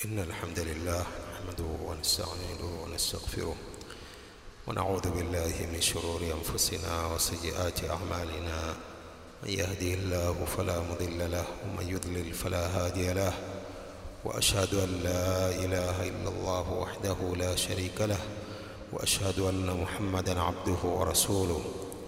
إن الحمد لله نحمده ونستعينه ونستغفره ونعوذ بالله من شرور أنفسنا وسيئات أعمالنا من يهده الله فلا مضل له ومن يضلل فلا هادي له وأشهد أن لا إله إلا الله وحده لا شريك له وأشهد أن محمدا عبده ورسوله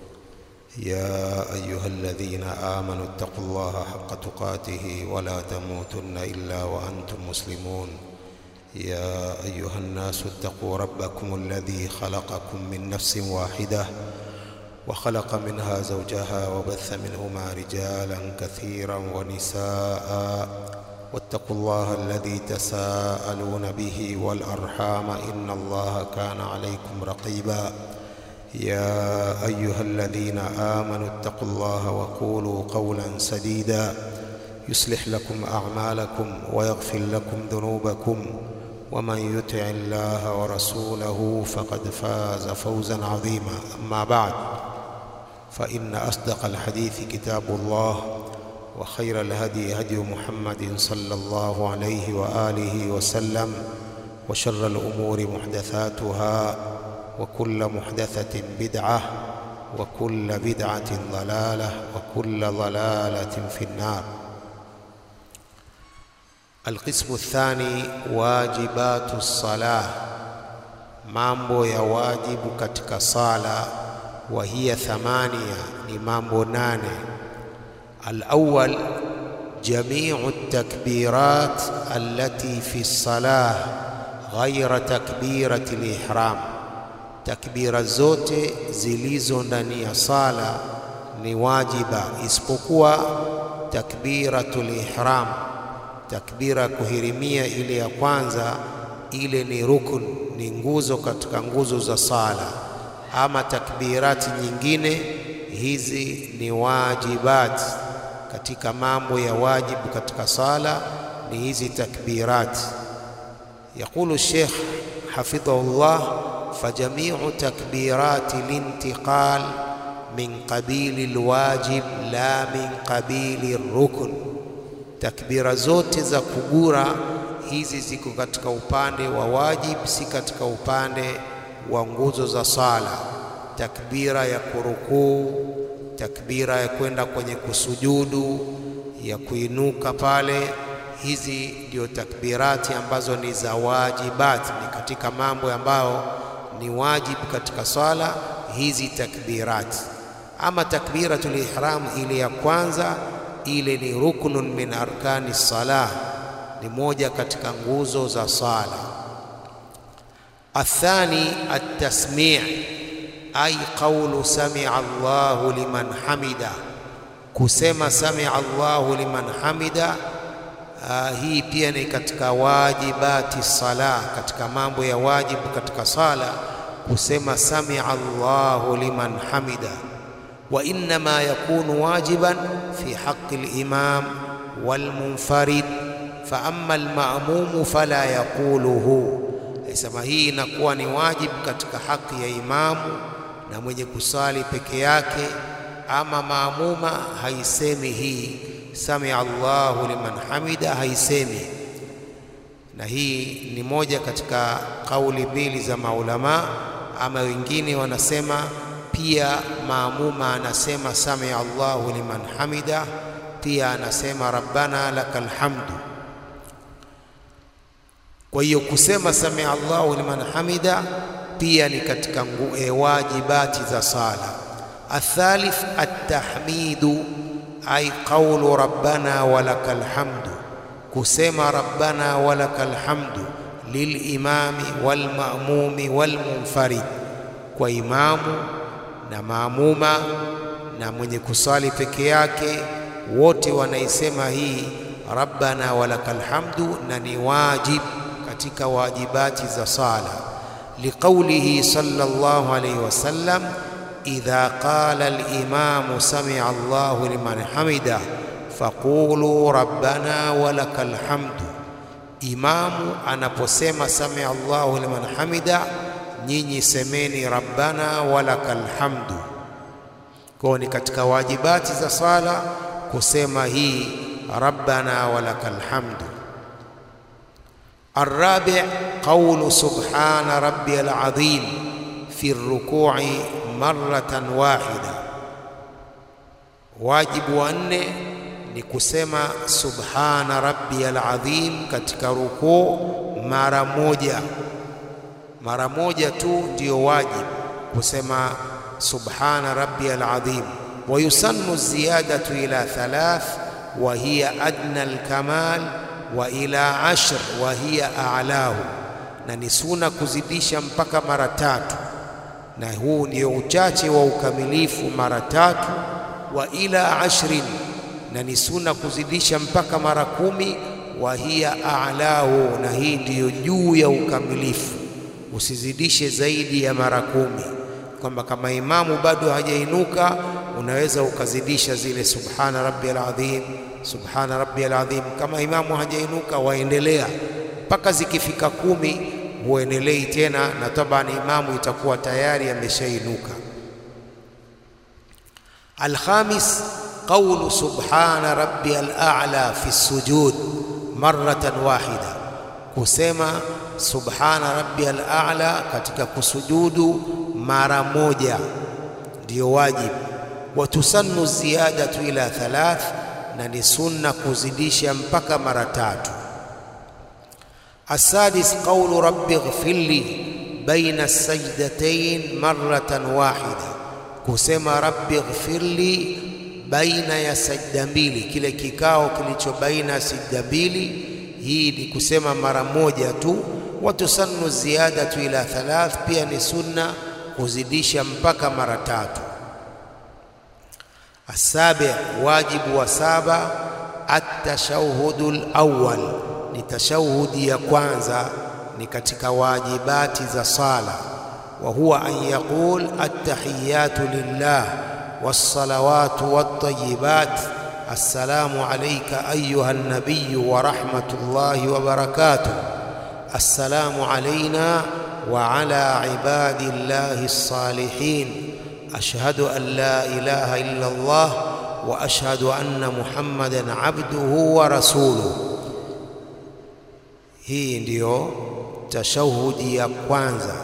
يا أيها الذين آمنوا اتقوا الله حق تقاته ولا تموتن إلا وأنتم مسلمون يا أيها الناس اتقوا ربكم الذي خلقكم من نفس واحدة وخلق منها زوجها وبث منهما رجالا كثيرا ونساء واتقوا الله الذي تساءلون به والأرحام إن الله كان عليكم رقيبا يا أيها الذين آمنوا اتقوا الله وقولوا قولا سديدا يصلح لكم أعمالكم ويغفر لكم ذنوبكم ومن يطع الله ورسوله فقد فاز فوزا عظيما أما بعد فإن أصدق الحديث كتاب الله وخير الهدي هدي محمد صلى الله عليه وآله وسلم وشر الأمور محدثاتها وكل محدثة بدعة وكل بدعة ضلالة وكل ضلالة في النار القسم الثاني واجبات الصلاة mambo ya wajibu katika sala wa hiya thamania ni mambo nane الأول جميع التكبيرات التي في الصلاة غير تكبيرة الإحرام takbira zote zilizo ndani ya sala ni wajiba isipokuwa takbiratul ihram takbira kuhirimia ile ya kwanza ile ni rukun ni nguzo katika nguzo za sala ama takbirati nyingine hizi ni wajibat katika mambo ya wajibu katika sala ni hizi takbirat yaqulu Sheikh hafidhahullah فجميع تكبيرات الانتقال من قبيل الواجب لا من قبيل الركن takbira zote za kugura hizi ziko katika upande wa wajib si katika upande wa nguzo za sala takbira ya kurukuu takbira ya kwenda kwenye kusujudu ya kuinuka pale hizi ndio takbirati ambazo ni za wajibat ni katika mambo ambayo ni wajibu katika swala hizi takbirati ama takbiratul ihram ile ya kwanza ile ni ruknun min arkani salah ni moja katika nguzo za sala athani at-tasmi' ay qawlu sami'a Allahu liman hamida kusema sami'a Allahu liman hamida Uh, hii pia ni katika wajibati sala, katika mambo ya wajibu katika sala kusema samia Allahu liman hamida, wa innama yakunu wajiban fi haqqi al-imam wal munfarid fa amma al-ma'mum fala yaquluhu. Sema hii inakuwa ni wajibu katika haki ya imamu na mwenye kusali peke yake, ama maamuma haisemi hii samia Allahu liman hamida haisemi, na hii ni moja katika kauli mbili za maulama. Ama wengine wanasema pia maamuma anasema samia Allahu liman hamida, pia anasema rabbana lakal hamdu. Kwa hiyo kusema samia Allahu liman hamida pia ni katika e, wajibati za sala. Athalith at-tahmidu ay qawlu rabbana walakal hamdu, kusema rabbana walakal hamdu lilimami walmamumi walmunfarid, kwa imamu na maamuma na mwenye kusali peke yake, wote wanaisema hii rabbana walakal hamdu, na ni wajib katika wajibati za sala, liqaulihi sallallahu alayhi wasallam إذا قال الإمام سمع الله لمن حمده فقولوا ربنا ولك الحمد imamu anaposema samia Allahu liman hamida, nyinyi semeni rabbana walakal hamdu. Kwa ni katika wajibati za sala kusema hii rabbana walakal hamdu. الرابع قول سبحان ربي العظيم في الركوع مرة واحدة wajibu wa nne ni kusema subhana rabbiyal azim katika rukuu mara moja mara moja tu ndiyo wajibu kusema subhana rabbiyal azim wa yusannu ziyadatu ila thalath wa hiya adna alkamal wa ila ashr wa hiya a'lahu na ni suna kuzidisha mpaka mara tatu na huu ndio uchache wa ukamilifu mara tatu wa ila ashrin na ni suna kuzidisha mpaka mara kumi wa hiya a'lahu na hii ndiyo juu ya ukamilifu usizidishe zaidi ya mara kumi kwamba kama imamu bado hajainuka unaweza ukazidisha zile subhana rabbiyal azim subhana rabbiyal azim kama imamu hajainuka waendelea mpaka zikifika kumi huendelei tena na tabani imamu itakuwa tayari ameshainuka الخامس قول سبحان ربي الأعلى في السجود مرة واحدة كسما سبحان ربي الأعلى katika kusujudu mara moja ndio wajibu watusannu ziyadatu ila thalath na ni sunna kuzidisha mpaka mara tatu السادس قول رب اغفر لي بين السجدتين مرة واحدة kusema rabbi ighfirli baina ya sajda mbili, kile kikao kilicho baina ya sajda mbili. Hii ni kusema mara moja tu. Watusannu ziyadatu ila thalath, pia ni sunna kuzidisha mpaka mara tatu. Asabi, wajibu wa saba, atashahhudu alawwal, ni tashahudi ya kwanza, ni katika wajibati za sala وهو أن يقول التحيات لله والصلوات والطيبات السلام عليك أيها النبي ورحمة الله وبركاته السلام علينا وعلى عباد الله الصالحين أشهد أن لا إله إلا الله وأشهد أن محمدا عبده ورسوله hii ndiyo tashahudi ya kwanza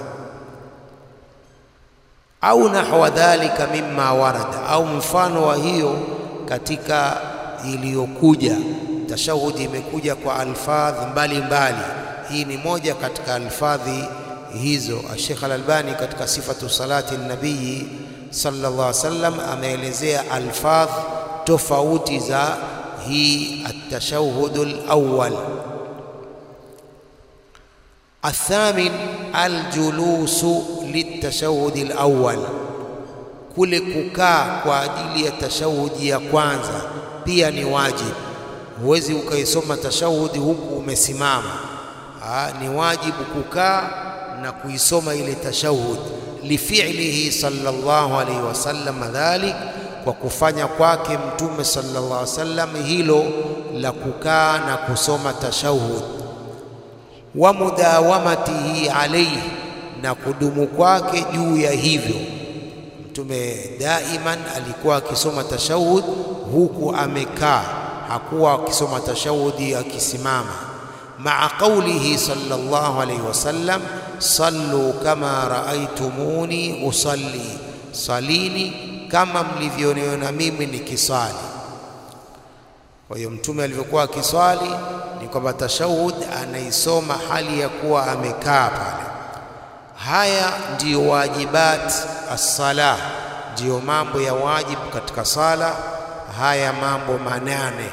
au nahwa dhalika mimma warada, au mfano wa hiyo katika iliyokuja. Tashahudi imekuja kwa alfadhi mbalimbali, hii ni moja katika alfadhi hizo. Sheikh Al-Albani katika sifatu salati nabii sallallahu alaihi wasallam ameelezea alfadh tofauti za hii atashahhudu alawwal. Athamin aljulusu litashahudi alawwal, kule kukaa kwa ajili ya tashahudi ya kwanza pia ni wajibu. Huwezi ukaisoma tashahudi huku umesimama. Aa, ni wajibu kukaa na kuisoma ile tashahudi, lifi'lihi sallallahu alaihi wasallam dhalik, kwa kufanya kwake Mtume sallallahu alaihi wasallam hilo la kukaa na kusoma tashahudi wa mudawamatihi alaihi, na kudumu kwake juu ya hivyo. Mtume daiman alikuwa akisoma tashahud huku amekaa, hakuwa akisoma tashahudi akisimama. Maa qaulihi sallallahu alaihi wasallam, sallu kama raaitumuni usalli, salini kama mlivyoniona mimi nikisali. Kwa hiyo mtume alivyokuwa akiswali ni kwamba tashahud anaisoma hali ya kuwa amekaa pale. Haya ndiyo wajibat as-sala, ndiyo mambo ya wajibu katika sala. Haya mambo manane.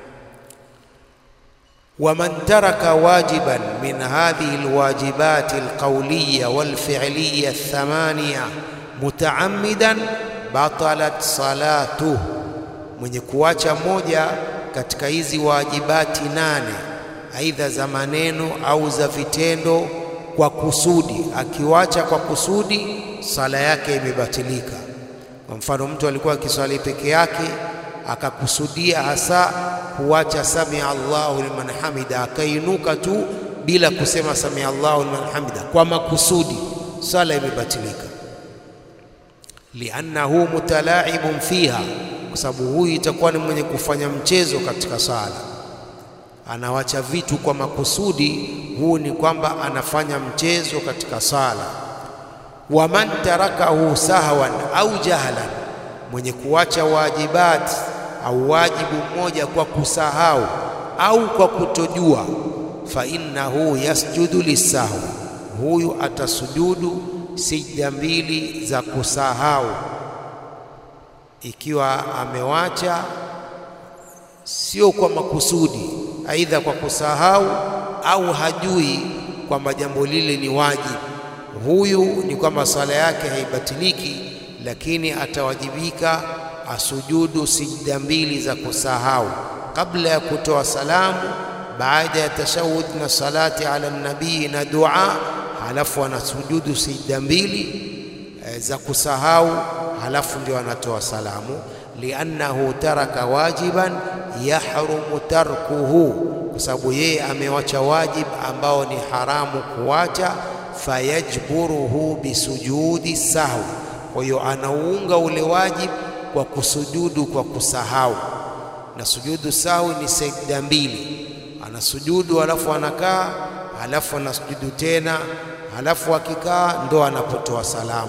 Waman taraka wajiban min hadhihi alwajibati alqawliya walfi'liya thamaniya mutaammidan batalat salatuhu, mwenye kuacha moja katika hizi wajibati nane, aidha za maneno au za vitendo kwa kusudi, akiwacha kwa kusudi, sala yake imebatilika. Kwa mfano, mtu alikuwa akiswali peke yake akakusudia hasa kuwacha samia Allahu liman hamida, akainuka tu bila kusema samia Allahu liman hamida kwa makusudi, sala imebatilika. liannahu mutalaibun fiha kwa sababu huyu itakuwa ni mwenye kufanya mchezo katika sala, anawacha vitu kwa makusudi huu ni kwamba anafanya mchezo katika sala. Wa man tarakahu sahwan au jahlan, mwenye kuacha wajibat au wajibu mmoja kwa kusahau au kwa kutojua, fa innahu yasjudu lisahwi, huyu atasujudu sijda mbili za kusahau ikiwa amewacha sio kwa makusudi, aidha kwa kusahau au hajui kwamba jambo lile ni wajibu. Huyu ni kwamba sala yake haibatiliki, lakini atawajibika asujudu sijda mbili za kusahau kabla ya kutoa salamu, baada ya tashahud na salati ala nabii na dua, halafu anasujudu sijda mbili e, za kusahau, halafu ndio anatoa salamu liannahu taraka wajiban yahrumu tarkuhu, kwa sababu yeye amewacha wajib ambao ni haramu kuwacha. Fayajburuhu bisujudi sahwi, kwa hiyo anauunga ule wajib kwa kusujudu kwa kusahau. Na sujudu sahwi ni sajda mbili, anasujudu halafu anakaa, halafu anasujudu tena, halafu akikaa ndo anapotoa salamu.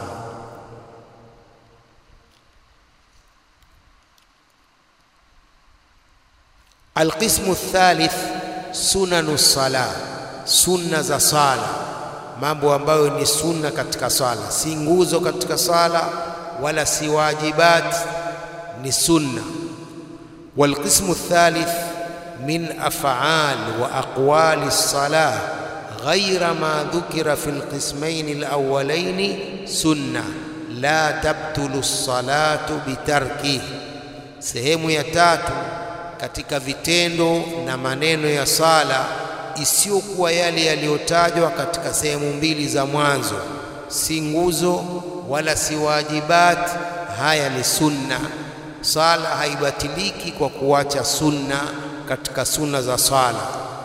Alqismu thalith sunanu sala, sunna za sala, mambo ambayo ni sunna katika sala, si nguzo katika sala wala si wajibat, ni sunna. Walqismu thalith min af'al wa aqwali salah ghaira ma dhukira fi alqismayn alawwalayn sunna la tabtulu salatu bitarkihi. Sehemu ya tatu katika vitendo na maneno ya sala isiyokuwa yale yaliyotajwa katika sehemu mbili za mwanzo, si nguzo wala si wajibat. Haya ni sunna. Sala haibatiliki kwa kuacha sunna katika sunna za sala.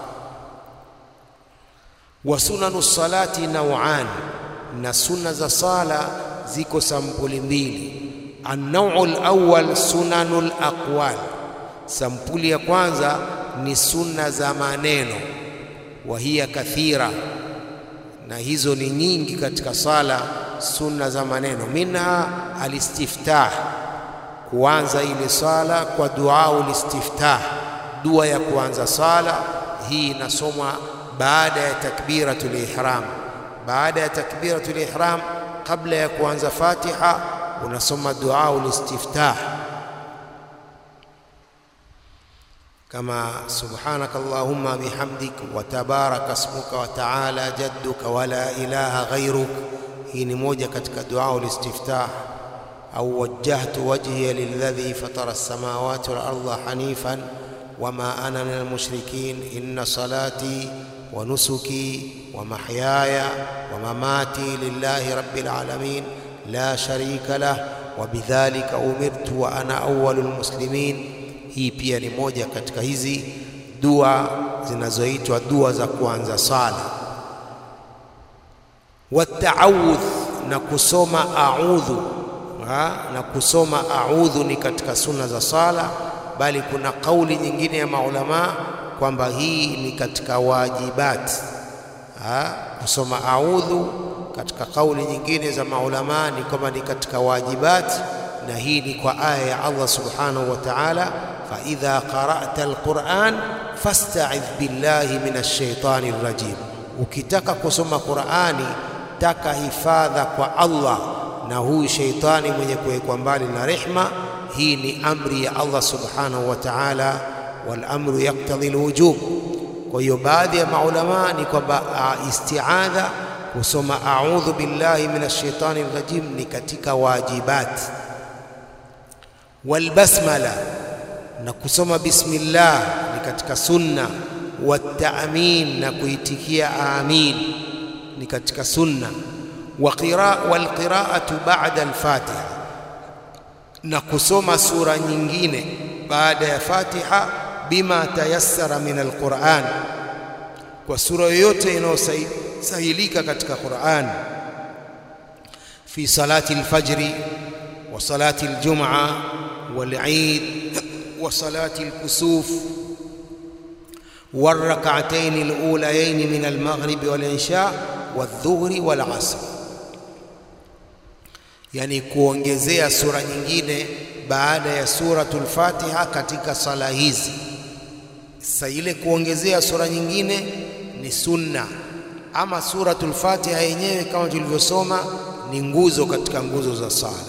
Wa sunanu salati nauan, na sunna za sala ziko sampuli mbili. An-naw'u al-awwal sunanul aqwal Sampuli ya kwanza ni sunna za maneno, wa hiya kathira, na hizo ni nyingi katika sala. Sunna za maneno, minha alistiftah, kuanza ile sala kwa duau listiftah, dua ya kuanza sala. Hii inasomwa baada ya takbiratul ihram. Baada ya takbiratul ihram, kabla ya kuanza Fatiha, unasoma duau listiftah kama subhanaka allahumma bihamdik wa tabaraka ismuka wa taala jadduka wa la ilaha ghairuk. Hii ni moja katika dua ulistiftah. Au wajjahtu wajhiya lilladhi fatara as-samawati wal arda hanifan wama ana min almushrikin inna salati wa nusuki wa mahyaya wa mamati lillahi rabbil alamin la sharika lah wa bidhalika umirtu wa ana awwalul muslimin. Hii pia ni moja katika hizi dua zinazoitwa dua za kuanza sala. Wataawudh, na kusoma a'udhu ha? na kusoma a'udhu ni katika sunna za sala, bali kuna kauli nyingine ya maulamaa kwamba hii ni katika wajibat ha? kusoma a'udhu katika kauli nyingine za maulamaa ni kwamba ni katika wajibat, na hii ni kwa aya ya Allah subhanahu wa ta'ala faidha qara'ta alquran fasta'idh billahi minash shaitani rrajim, ukitaka kusoma Qur'ani taka hifadha kwa Allah na huyu sheitani mwenye kuwekwa mbali na rehma. Hii ni amri ya Allah subhanahu wa ta'ala, wal amru yaktadhi alwujub. Kwa hiyo baadhi ya maulamaa ni kwamba isti'adha, kusoma a'udhu billahi minash shaitani rrajim ni katika wajibat. Wal basmala na kusoma bismillah ni katika sunna. Wataamin, na kuitikia amin ni katika sunna. Walqiraatu ba'da alfatiha, na kusoma sura nyingine baada ya Fatiha. Bima tayassara min alquran, kwa sura yoyote inayosahilika katika Quran. Fi salati alfajri wa salati aljum'a wal eid wa salati alkusuf والركعتين الأوليين من المغرب والعشاء والظهر والعصر yani kuongezea sura nyingine baada ya suratul Fatiha katika sala hizi. Sasa ile kuongezea sura nyingine ni sunna, ama suratul Fatiha yenyewe kama tulivyosoma ni nguzo katika nguzo za sala.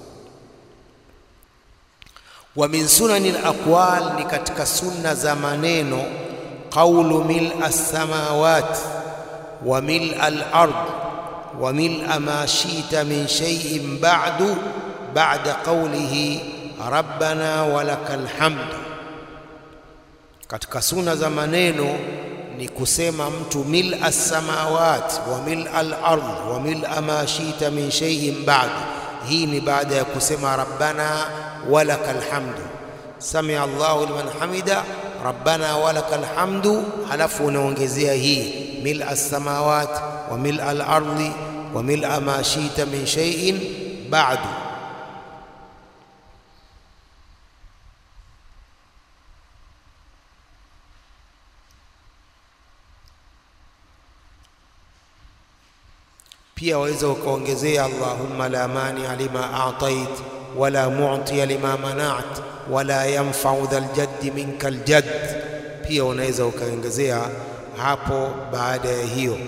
Wa min sunani al-aqwal, ni katika sunna za maneno qawlu mil as-samawat wa mil al-ard wa mil ma shi'ta min shay'in ba'du ba'da qawlihi rabbana walakal hamd. Katika sunna za maneno ni kusema mtu mil as-samawat wa mil al-ard wa mil ma shi'ta min shay'in ba'du. Hii ni baada ya kusema rabbana walakal hamdu, samia Allahu liman hamida, rabbana walakal hamdu, halafu unaongezea hii mil as-samawat wa mil al-ardi wa mil ma shi'ta min shay'in ba'du. Pia waweza ukaongezea Allahumma la mania lima atait wala mu'tiya lima mana'at wala yanfa'u dhal jaddi minka aljadd. Pia unaweza ukaongezea hapo baada ya hiyo.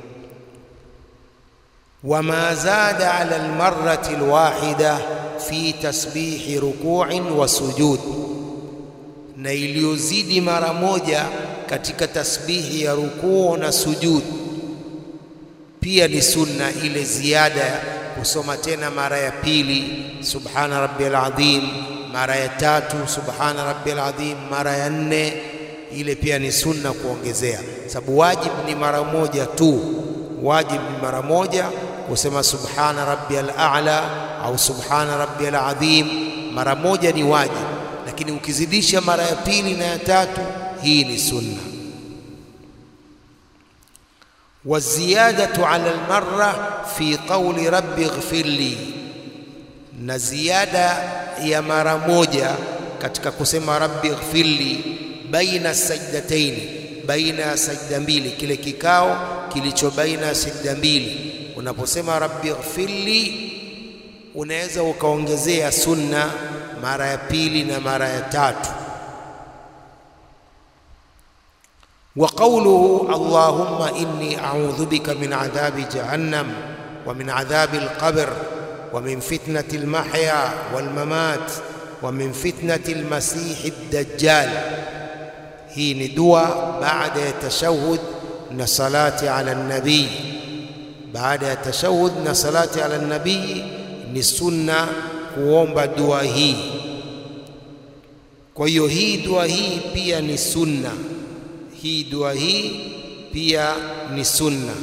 Wama zada ala almarrati alwahida fi tasbihi ruku'in wa sujud, na iliyozidi mara moja katika tasbihi ya rukuu na sujud pia ni sunna ile ziada kusoma tena mara ya pili subhana rabbiyal azim, mara ya tatu subhana rabbiyal azim, mara ya nne ile pia ni sunna kuongezea, sababu wajib ni mara moja tu. Wajib ni mara moja kusema subhana rabbiyal a'la au subhana rabbiyal azim, mara moja ni wajib, lakini ukizidisha mara ya pili na ya tatu, hii ni sunna. Waziyadatu ala almarra fi qawli rabbi ighfir li, na ziada ya mara moja katika kusema rabbi ighfir li, baina sajdataini, baina ya sajda mbili, kile kikao kilicho baina ya sajda mbili. Unaposema rabbi ighfir li, unaweza ukaongezea sunna mara ya pili na mara ya tatu. wa qawluhu allahumma inni a'udhu bika min adhabi jahannam wa min adhabi alqabr wa min fitnati almahya walmamat wa min fitnati almasihi ad-dajjal. Hii ni dua baada ya tashahud na salati ala nabii. Baada ya tashahud na salati ala nabii ni sunna kuomba dua hii. Kwa hiyo hii dua hii pia ni sunna hii dua hii pia ni sunna.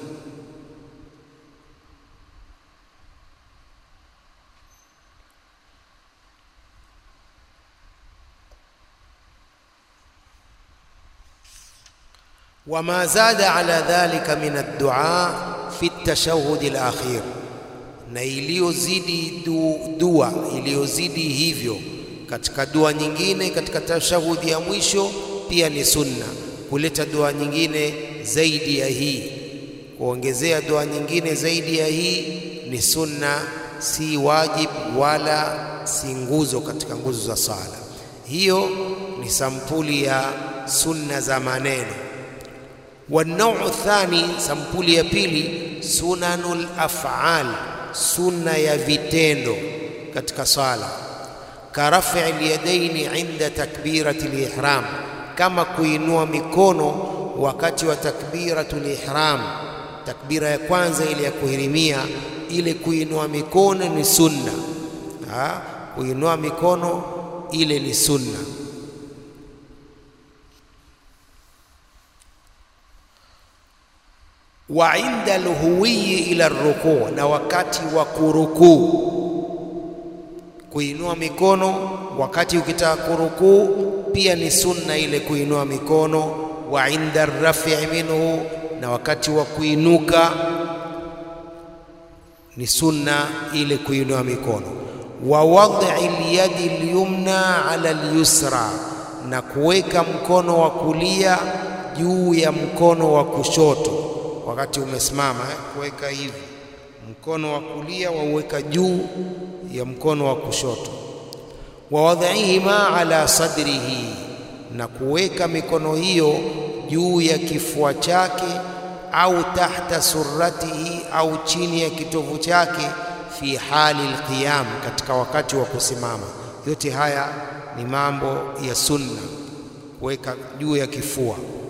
Wama zada ala dhalika min addua fi tashahhud alakhir, na iliyozidi du, dua iliyozidi hivyo katika dua nyingine katika tashahudi ya mwisho pia ni sunna kuleta dua nyingine zaidi ya hii. Kuongezea dua nyingine zaidi ya hii ni sunna, si wajib wala si nguzo katika nguzo za sala. Hiyo ni sampuli ya sunna za maneno. Wanau thani, sampuli ya pili, sunanul af'al, sunna ya vitendo katika sala, karafi alyadaini inda takbirati lihram kama kuinua mikono wakati wa takbiratul ihram, takbira ya kwanza ile ya kuhirimia, ile kuinua mikono ni sunna. Ha, kuinua mikono ile ni sunna. Wa inda alhuwiyi ila rukuu, na wakati wa kurukuu, kuinua mikono wakati ukitaka kurukuu pia ni sunna ile kuinua mikono. Wa inda rafi minhu, na wakati wa kuinuka ni sunna ile kuinua mikono. Wa wad'i lyadi lyumna ala lyusra, na kuweka mkono wa kulia juu ya mkono wa kushoto wakati umesimama eh, kuweka hivi mkono wa kulia wauweka juu ya mkono wa kushoto, wa wadhaihima ala sadrihi, na kuweka mikono hiyo juu ya kifua chake, au tahta surratihi, au chini ya kitovu chake, fi hali alqiyam, katika wakati wa kusimama. Yote haya ni mambo ya sunna, kuweka juu ya kifua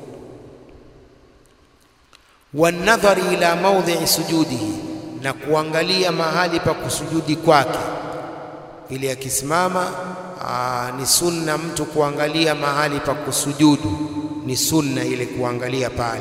wanadhari ila maudhi'i sujudihi, na kuangalia mahali pa kusujudi kwake. Vile akisimama ni sunna mtu kuangalia mahali pa kusujudu, ni sunna ile kuangalia pale.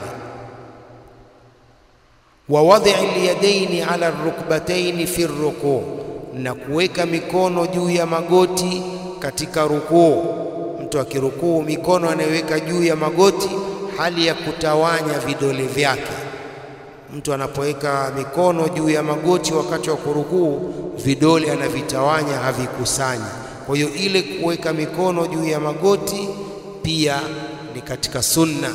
Wa wadhi'i lyadaini ala rukbataini fi rukuu, na kuweka mikono juu ya magoti katika rukuu. Mtu akirukuu mikono anayoweka juu ya magoti hali ya kutawanya vidole vyake. Mtu anapoweka mikono juu ya magoti wakati wa kurukuu, vidole anavitawanya, havikusanyi. Kwa hiyo ile kuweka mikono juu ya magoti pia ni katika sunna.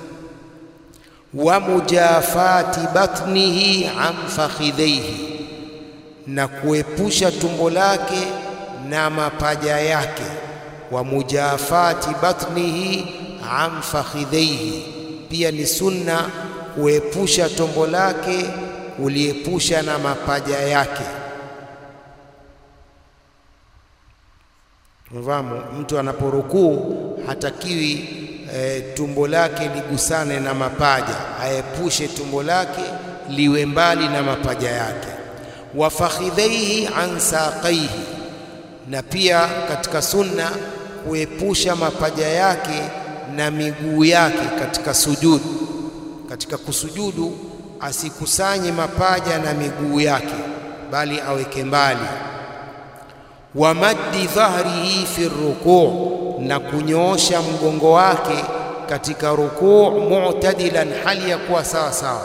Wa mujafati batnihi an fakhidhaihi, na kuepusha tumbo lake na mapaja yake. Wa mujafati batnihi an fakhidhaihi, pia ni sunna kuepusha tumbo lake kuliepusha na mapaja yake. Mfahamu, mtu anaporukuu hatakiwi e, tumbo lake ligusane na mapaja, aepushe tumbo lake liwe mbali na mapaja yake. Wa fakhidhaihi an saqaihi, na pia katika sunna kuepusha mapaja yake na miguu yake katika sujudu. Katika kusujudu asikusanye mapaja na miguu yake, bali aweke mbali. Wa maddi dhahrihi fi rukuu, na kunyoosha mgongo wake katika rukuu, mu'tadilan, hali ya kuwa sawa sawa.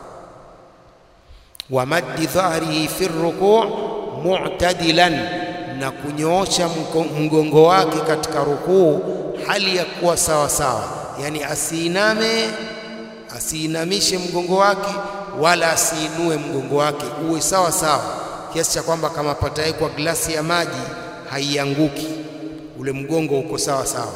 Wa maddi dhahrihi fi rukuu mu'tadilan, na kunyoosha mgongo wake katika rukuu hali ya kuwa sawa sawa, yani asiiname, asiinamishe mgongo wake wala asiinue mgongo wake, uwe sawa sawa, kiasi cha kwamba kama patawekwa glasi ya maji haianguki, ule mgongo uko sawa sawa.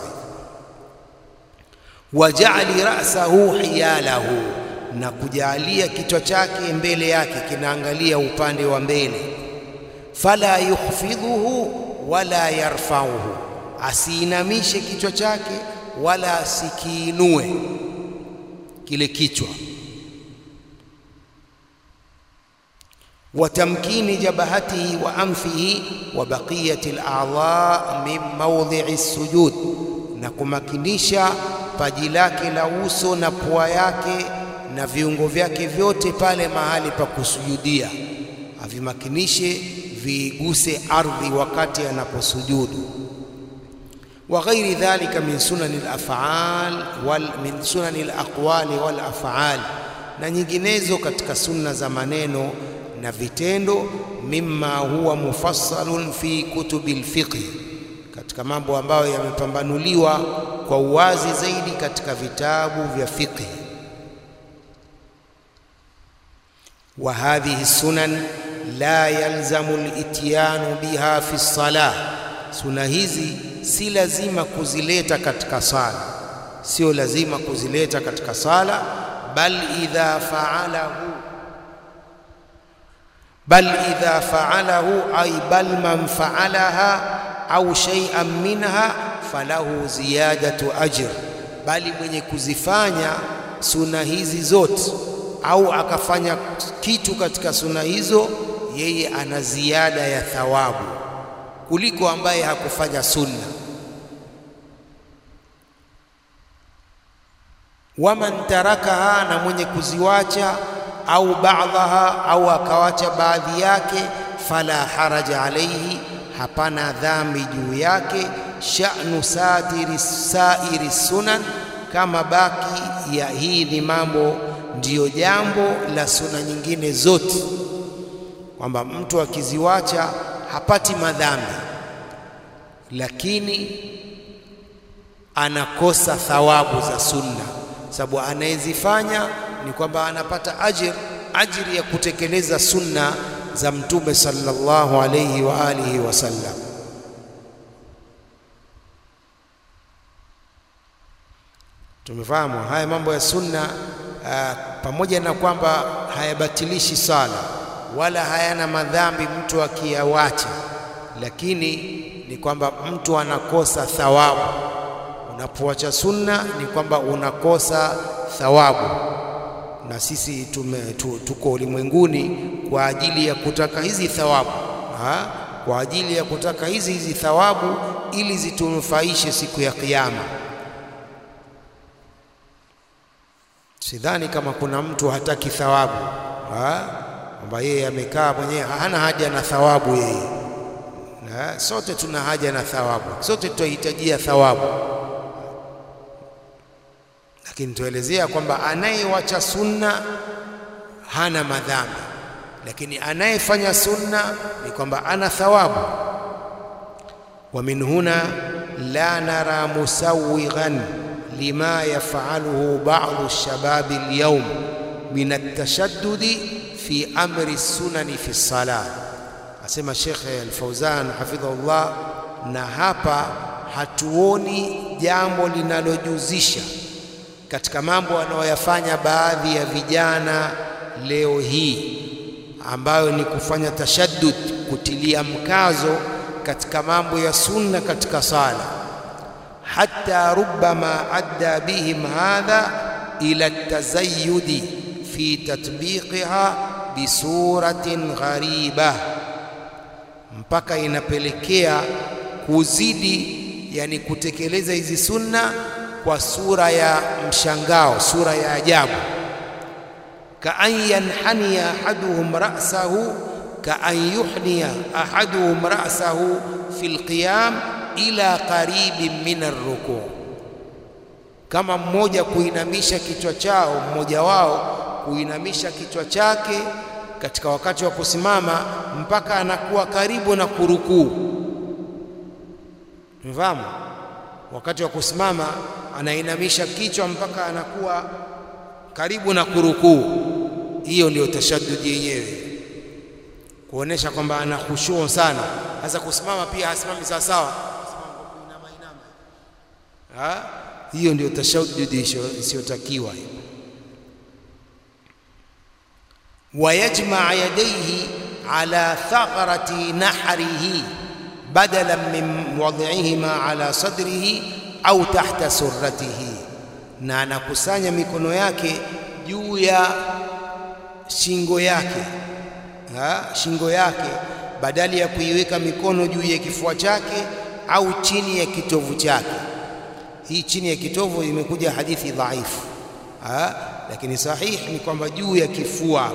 Wajali rasahu hiyalahu, na kujalia kichwa chake mbele yake kinaangalia upande wa mbele. Fala yukhfidhuhu wala yarfauhu asiinamishe kichwa chake wala asikiinue kile kichwa. wa tamkini jabahatihi wa anfihi wa baqiyati al-a'dha min mawdhi'i sujud, na kumakinisha paji lake la uso na pua yake na viungo vyake vyote pale mahali pa kusujudia, avimakinishe viiguse ardhi wakati anaposujudu wa ghairi dhalika min sunani al-af'al wal min sunani al-aqwali wal af'al, na nyinginezo katika sunna za maneno na vitendo. Mimma huwa mufassalun fi kutubi al-fiqh, katika mambo ambayo yamepambanuliwa kwa uwazi zaidi katika vitabu vya fiqh. Wa hadhihi sunan la yalzamu al-ityanu biha fi as-salah, sunna hizi si lazima kuzileta katika sala, sio lazima kuzileta katika sala, bal idha faalahu, bal idha faalahu ay bal man faalaha au shay'an minha falahu ziyadatu ajr, bali mwenye kuzifanya suna hizi zote au akafanya kitu katika suna hizo, yeye ana ziada ya thawabu kuliko ambaye hakufanya sunna. Waman tarakaha, na mwenye kuziwacha, au baadhaha, au akawacha baadhi yake, fala haraja alaihi, hapana dhambi juu yake. Sha'nu satiri sairi sunan, kama baki ya hii ni mambo, ndiyo jambo la suna nyingine zote, kwamba mtu akiziwacha hapati madhambi, lakini anakosa thawabu za sunna, sababu anayezifanya ni kwamba anapata ajir ajiri ya kutekeleza sunna za Mtume sallallahu alayhi wa alihi wasallam. Tumefahamu haya mambo ya sunna uh, pamoja na kwamba hayabatilishi sala wala hayana madhambi mtu akiyawacha, lakini ni kwamba mtu anakosa thawabu. Unapoacha sunna ni kwamba unakosa thawabu, na sisi tume, tu, tuko ulimwenguni kwa ajili ya kutaka hizi thawabu ha? kwa ajili ya kutaka hizi hizi thawabu ili zitunufaishe siku ya Kiyama. Sidhani kama kuna mtu hataki thawabu kwamba yeye amekaa mwenyewe hana haja na thawabu yeye. Na sote tuna haja na thawabu, sote tutahitajia thawabu, lakini tuelezea kwamba anayewacha sunna hana madhambi, lakini anayefanya sunna ni kwamba ana thawabu. wa min huna la nara musawighan lima yafaluhu ba'du shababi alyawm min at-tashaddudi fi amri sunani fi salah, asema Sheikh Al-Fauzan hafidhahullah. Na hapa hatuoni jambo linalojuzisha katika mambo wanayoyafanya baadhi ya vijana leo hii, ambayo ni kufanya tashaddud, kutilia mkazo katika mambo ya sunna katika sala hatta rubbama adda bihim hadha ila tazayudi fi tatbiqiha bisuratin ghariba, mpaka inapelekea kuzidi, yani kutekeleza hizi sunna kwa sura ya mshangao, sura ya ajabu. ka an yanhaniya ahaduhum ra'sahu ka an yuhniya ahaduhum ra'sahu fi lqiyam ila qaribin min arruku, kama mmoja kuinamisha kichwa chao, mmoja wao kuinamisha kichwa chake katika wakati wa kusimama mpaka anakuwa karibu na kurukuu. Mfahamu, wakati wa kusimama anainamisha kichwa mpaka anakuwa karibu na kurukuu. Hiyo ndiyo tashaddudi yenyewe, kuonesha kwamba ana khushu sana. Sasa kusimama pia hasimami sawa sawa Ha? Hiyo ndio tashaddudi isiyotakiwa. Wayajmaa yadayhi ala thaqrati nahrihi badalan min wad'ihima ala sadrihi au tahta surratihi, na anakusanya mikono yake juu ya shingo yake ha? shingo yake badali ya kuiweka mikono juu ya kifua chake au chini ya kitovu chake. Hii chini ya kitovu imekuja hadithi dhaifu, lakini sahihi ni kwamba juu ya kifua.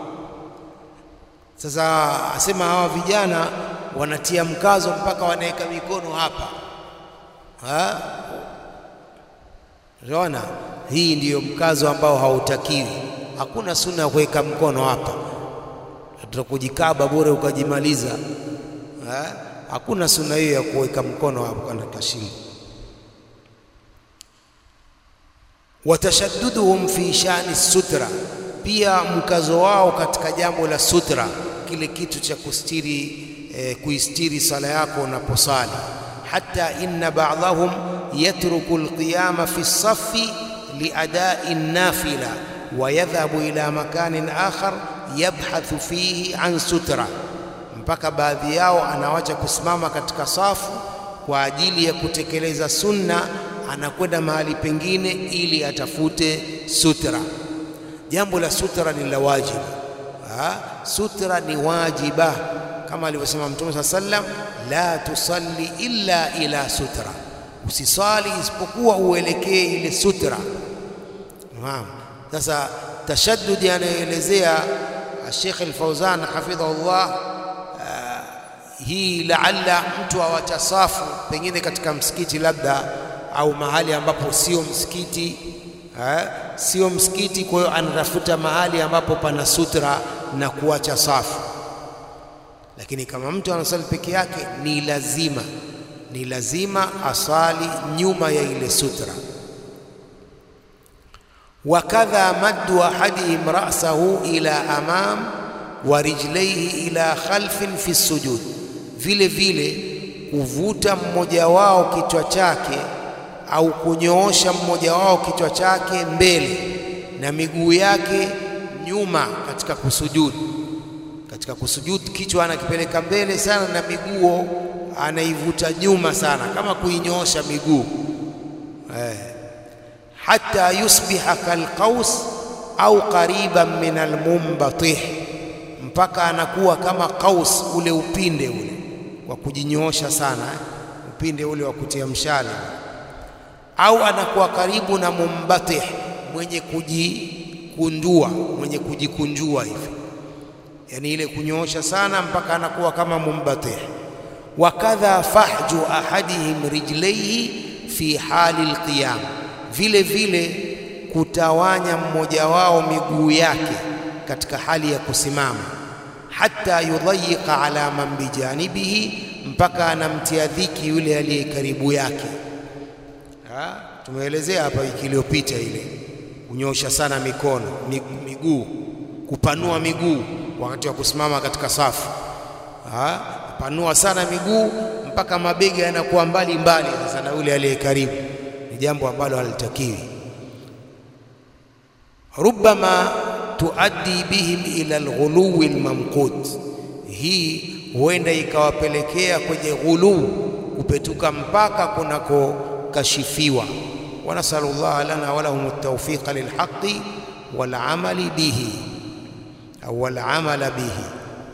Sasa asema hawa vijana wanatia mkazo mpaka wanaweka mikono hapa. Unaona, hii ndiyo mkazo ambao hautakiwi. Hakuna sunna ya kuweka mkono hapa, tutakujikaba bure ukajimaliza. Hakuna sunna hiyo ya kuweka mkono hapo katika shingo. watashadduduhum fi shani sutra, pia mkazo wao katika jambo la sutra, kile kitu cha kustiri eh, kuistiri sala yako unaposali. Hatta inna ba'dahum yatruku alqiyama fi safi liadai nafila wa yadhhabu ila makanin akhar yabhathu fihi an sutra, mpaka baadhi yao anawacha kusimama katika safu kwa ajili ya kutekeleza sunna anakwenda mahali pengine ili atafute sutra. Jambo la sutra ni la wajibu. Sutra ni wajiba, kama alivyosema Mtume saa sallam, la tusalli illa ila sutra, usisali isipokuwa uelekee ile sutra. Sasa tashaddudi anayoelezea Sheikh Al-Fauzan hafidhahullah, hii laalla mtu awacha safu pengine katika msikiti labda au mahali ambapo sio msikiti eh, sio msikiti. Kwa hiyo anatafuta mahali ambapo pana sutra na kuacha safu. Lakini kama mtu anasali peke yake, ni lazima ni lazima asali nyuma ya ile sutra. Wakadha maddu ahadihim ra'sahu ila amam wa rijlaihi ila khalfin fi sujud, vile vile kuvuta mmoja wao kichwa chake au kunyoosha mmoja wao kichwa chake mbele na miguu yake nyuma katika kusujudu. Katika kusujudu kichwa anakipeleka mbele sana na miguu anaivuta nyuma sana, kama kuinyoosha miguu eh, hata yusbiha kalqaus au qariban min almumbatih, mpaka anakuwa kama qaus, ule upinde ule wa kujinyoosha sana eh, upinde ule wa kutia mshale, au anakuwa karibu na mumbatih, mwenye kujikundua, mwenye kujikunjua hivi, yani ile kunyoosha sana mpaka anakuwa kama mumbatih wakadha fahju ahadihim rijlaihi fi hali alqiyam, vile vile kutawanya mmoja wao miguu yake katika hali ya kusimama, hata yudhayiqa ala man bijanibihi, mpaka anamtia dhiki yule aliye karibu yake. Ha, tumeelezea hapa wiki iliyopita ile kunyosha sana mikono miguu, kupanua miguu wakati wa kusimama katika safu ha? panua sana miguu mpaka mabega yanakuwa mbali mbali sasa na yule aliye karibu, ni jambo ambalo halitakiwi. Rubbama tuaddi bihim ila alghuluwi almamqut, hii huenda ikawapelekea kwenye ghuluu, kupetuka mpaka kunakokashifiwa. wa nasalu llaha lana walahum at-tawfiqa lilhaqi walamali bihi au walamala bihi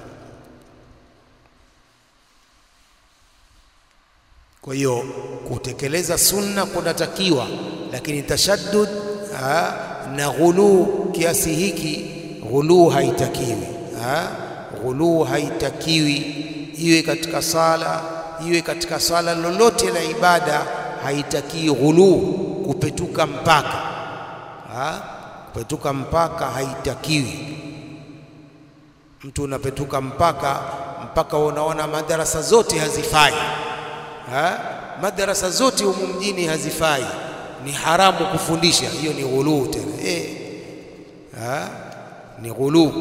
Kwa hiyo kutekeleza sunna kunatakiwa, lakini tashaddud aa, na ghuluu kiasi hiki, ghuluu haitakiwi. Ghuluu haitakiwi, iwe katika sala, iwe katika sala lolote la ibada, haitakiwi ghuluu, kupetuka mpaka aa, kupetuka mpaka haitakiwi. Mtu unapetuka mpaka mpaka unaona madarasa zote hazifai Ha? Madarasa zote humu mjini hazifai, ni haramu kufundisha. Hiyo ni ghuluu tena eh. Ha? Ni ghuluu.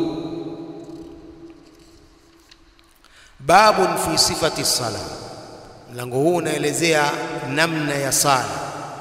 Babun fi sifati sala, mlango huu unaelezea namna ya sala.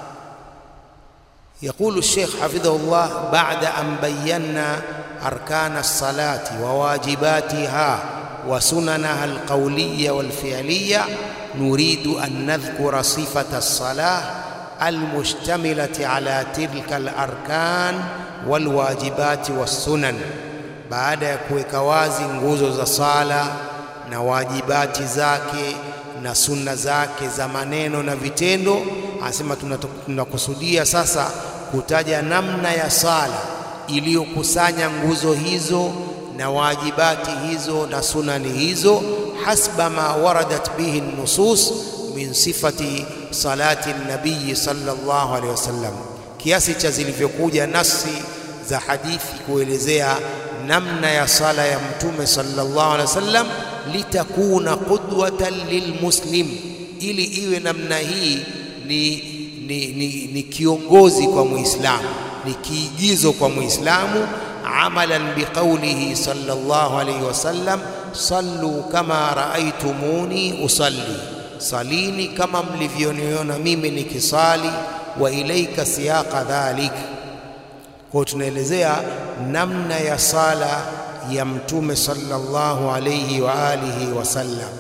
Yaqulu Sheikh hafidhahullah, baada an bayanna arkana salati wa wajibatiha wa sunanaha alqawliya walfi'liya nuridu an nadhkura sifata salah almushtamilati ala tilka alarkan walwajibati wassunan, baada ya kuweka wazi nguzo za sala na wajibati zake na sunna zake za maneno na vitendo. Anasema tunakusudia sasa kutaja namna ya sala iliyokusanya nguzo hizo na wajibati hizo na sunani hizo hasba ma waradat bihi nusus min sifati salati nabiyi sallallahu alaihi wasallam, kiasi cha zilivyokuja nasi za hadithi kuelezea namna ya sala ya Mtume sallallahu alaihi wasallam, litakuna qudwatan lilmuslim, ili iwe namna hii ni, ni, ni, ni kiongozi kwa Muislamu, ni kiigizo kwa Muislamu amalan biqaulihi sallallahu alayhi wasallam sallu kama raaitumuni usalli, salini kama mlivyoniona mimi nikisali. Wa ilaika siyaqa dhalik. Kwa tunaelezea namna ya sala ya Mtume sallallahu alayhi wa alihi wasallam.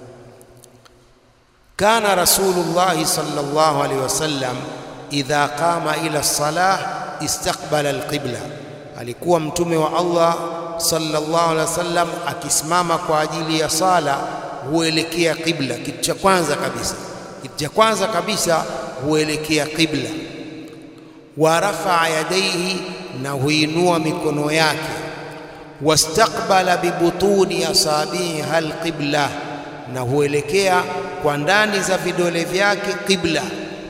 Kana rasulullahi sallallahu alayhi wasallam idha qama ila salah istaqbala alqibla Alikuwa mtume wa Allah sallallahu alaihi wasallam akisimama kwa ajili ya sala huelekea qibla. Kitu cha kwanza kabisa, kitu cha kwanza kabisa huelekea qibla. Wa rafaa yadaihi, na huinua mikono yake. Wastaqbala bibutuni asabiha alqibla, na huelekea kwa ndani za vidole vyake qibla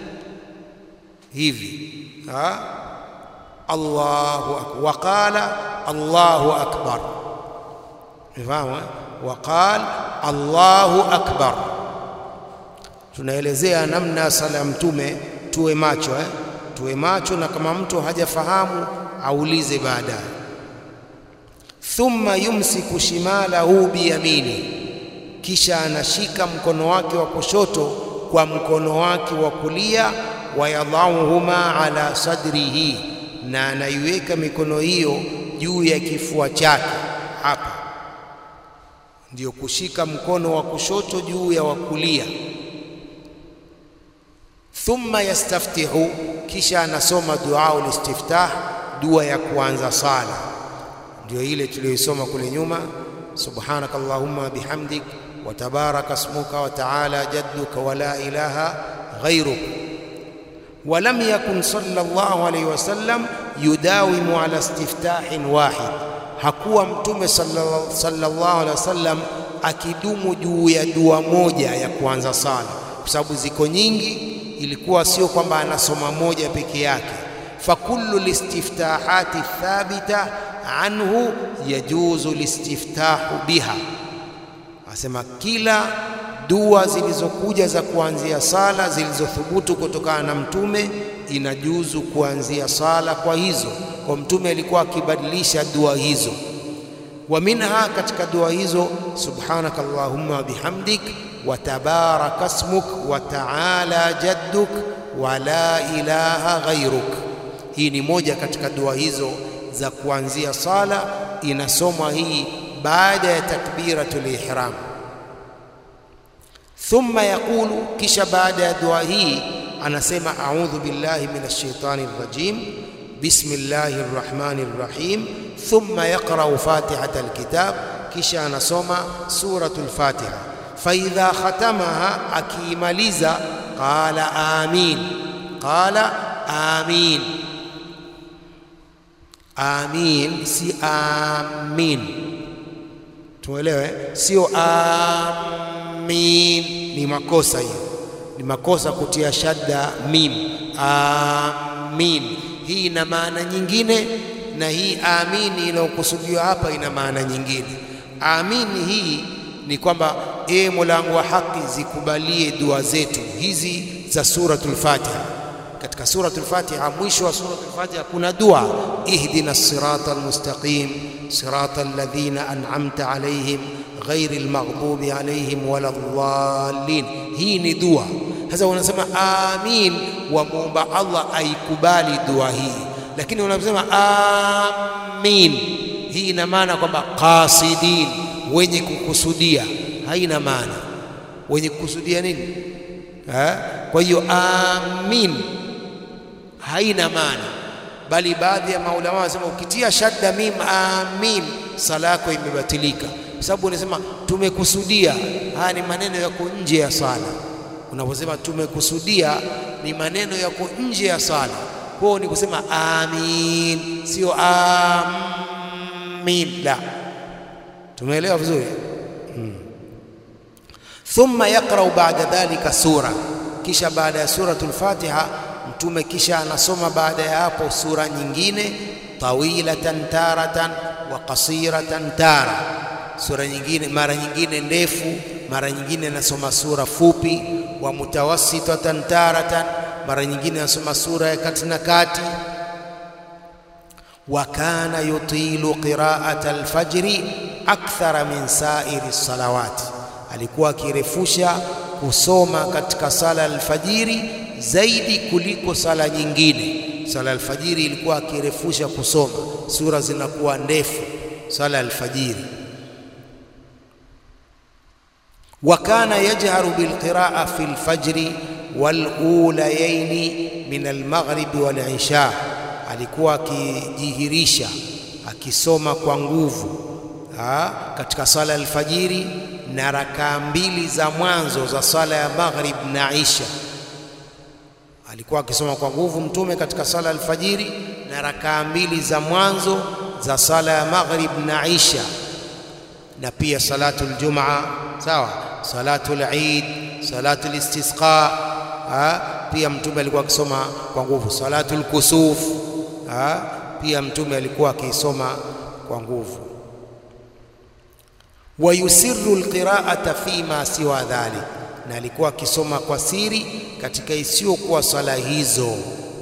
hivi ha? Allahu akbar waqala Allahu akbar, fahamu? Waqala Allahu akbar. tunaelezea namna sala ya mtume, tuwe macho eh? tuwe macho, na kama mtu hajafahamu aulize baadaye. Thumma yumsiku shimalahu biyamini, kisha anashika mkono wake wa kushoto kwa mkono wake wa kulia, wayadhauhuma ala sadrihi, na anaiweka mikono hiyo juu ya kifua chake. Hapa ndiyo kushika mkono wa kushoto juu ya wa kulia. Thumma yastaftihu, kisha anasoma duau listiftah, dua ya kuanza sala, ndio ile tuliyoisoma kule nyuma, subhanaka allahumma bihamdik wa tabaraka ismuka wa taala jadduka wa la ilaha ghairuk. Wa lam yakun sallallahu alayhi wasallam yudawimu ala istiftahin wahid, hakuwa mtume sallallahu alayhi wasallam akidumu juu ya dua moja ya kuanza sala, kwa sababu ziko nyingi ilikuwa sio kwamba anasoma moja peke yake. fakullu listiftahati thabita anhu yajuzu listiftahu biha, asema kila dua zilizokuja za kuanzia sala zilizothubutu kutokana na mtume inajuzu kuanzia sala kwa hizo. Kwa mtume alikuwa akibadilisha dua hizo. wa minha, katika dua hizo, subhanaka allahumma bihamdik wa tabaraka smuk wa taala jadduk wa la ilaha ghairuk. Hii ni moja katika dua hizo za kuanzia sala, inasomwa hii baada ya takbiratul ihram. Thumma yaqulu, kisha baada ya dua hii anasema a'udhu billahi minash shaitani rrajim bismillahir rahmanir rahim. Thumma yaqra'u fatihatal kitab, kisha anasoma suratul Fatiha faidha khatamaha, akiimaliza qala amin, qala amin. Amin si amin, tuelewe, sio amin. Ni makosa hiyo, ni makosa kutia shadda mim. Amin hii ina maana nyingine, na hii amini inayokusudiwa hapa ina maana nyingine. Amini hii ni kwamba ee Mola wangu wa haki, zikubalie dua zetu hizi za suratul Fatiha. Katika suratul Fatiha, mwisho wa suratul Fatiha kuna dua ihdina sirata almustaqim sirata alladhina an'amta alayhim ghairi almaghdubi alayhim wala dhalin. Hii ni dua. Sasa wanasema amin, wamwomba Allah aikubali dua hii, lakini wanaposema amin, hii ina maana kwamba qasidin wenye kukusudia, haina maana wenye kukusudia nini ha? Kwa hiyo amin haina maana, bali baadhi ya maulama wanasema ukitia shadda mim amin, sala yako imebatilika, kwa sababu unasema tumekusudia. Haya ni maneno yako nje ya sala. Unaposema tumekusudia, ni maneno yako nje ya sala, kwao ni kusema amin, sio amin la Tumeelewa vizuri hmm. Thumma yaqra'u ba'da dhalika sura, kisha baada ya suratul Fatiha mtume kisha anasoma baada ya hapo sura nyingine, tawilatan taratan wa qasiratan tara, sura nyingine mara nyingine ndefu, mara nyingine anasoma sura fupi, wa mutawassitatan taratan, mara nyingine anasoma sura ya kati na kati wa kana yutilu qira'ata alfajri akthara min sairi salawati, alikuwa akirefusha kusoma katika sala alfajiri zaidi kuliko sala nyingine. Sala alfajiri ilikuwa akirefusha kusoma, sura zinakuwa ndefu sala alfajiri. Wa kana yajharu bilqiraa fi lfajri walulayaini min almaghribi walisha, alikuwa akijihirisha akisoma kwa nguvu Ha, katika sala ya alfajiri na rakaa mbili za mwanzo za sala ya maghrib na isha, alikuwa akisoma kwa nguvu mtume katika sala ya alfajiri na rakaa mbili za mwanzo za sala ya maghrib na isha, na pia salatu aljumaa, sawa, salatu al-eid, salatu al-istisqa. Pia mtume alikuwa akisoma kwa nguvu salatu al-kusuf. Pia mtume alikuwa akisoma kwa nguvu wa yusiru alqira'ata fi ma siwa dhalik, na alikuwa akisoma kwa siri katika isiyokuwa swala hizo.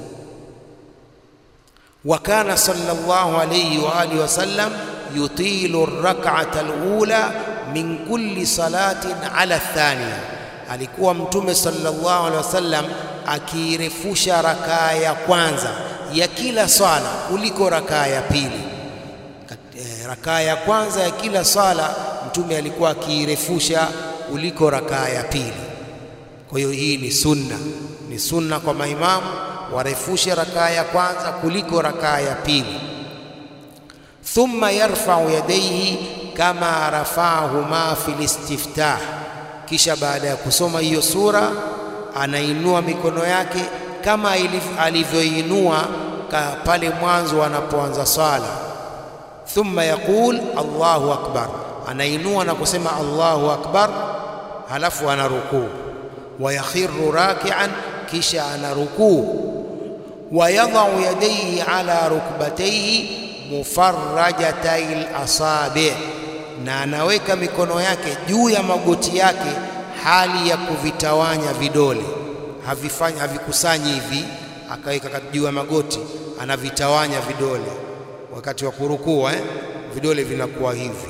Wa kana sallallahu alayhi wa alihi wasallam yutilu rak'ata alula min kulli salatin ala thaniya, alikuwa Mtume sallallahu alaihi wasallam akiirefusha rakaa ya kwanza ya kila swala kuliko rakaa ya pili. Rakaa ya kwanza ya kila swala Mtume alikuwa akiirefusha kuliko rakaa ya pili. Kwa hiyo hii ni sunna, ni sunna kwa maimamu warefushe rakaa ya kwanza kuliko rakaa ya pili. Thumma yarfa'u yadayhi kama rafa'ahuma fil istiftah, kisha baada ya kusoma hiyo sura anainua mikono yake kama alivyoinua pale mwanzo anapoanza swala. Thumma yaqul Allahu akbar, anainua na kusema Allahu akbar, halafu anarukuu. Wa yakhiru raki'an, kisha anarukuu. Wa yadha'u yadayhi ala rukbatayhi mufarrajatai al-asabi', na anaweka mikono yake juu ya magoti yake hali ya kuvitawanya vidole, havifanyi havikusanyi hivi, akaweka juu ya magoti, anavitawanya vidole wakati wa kurukua eh? vidole vinakuwa hivi.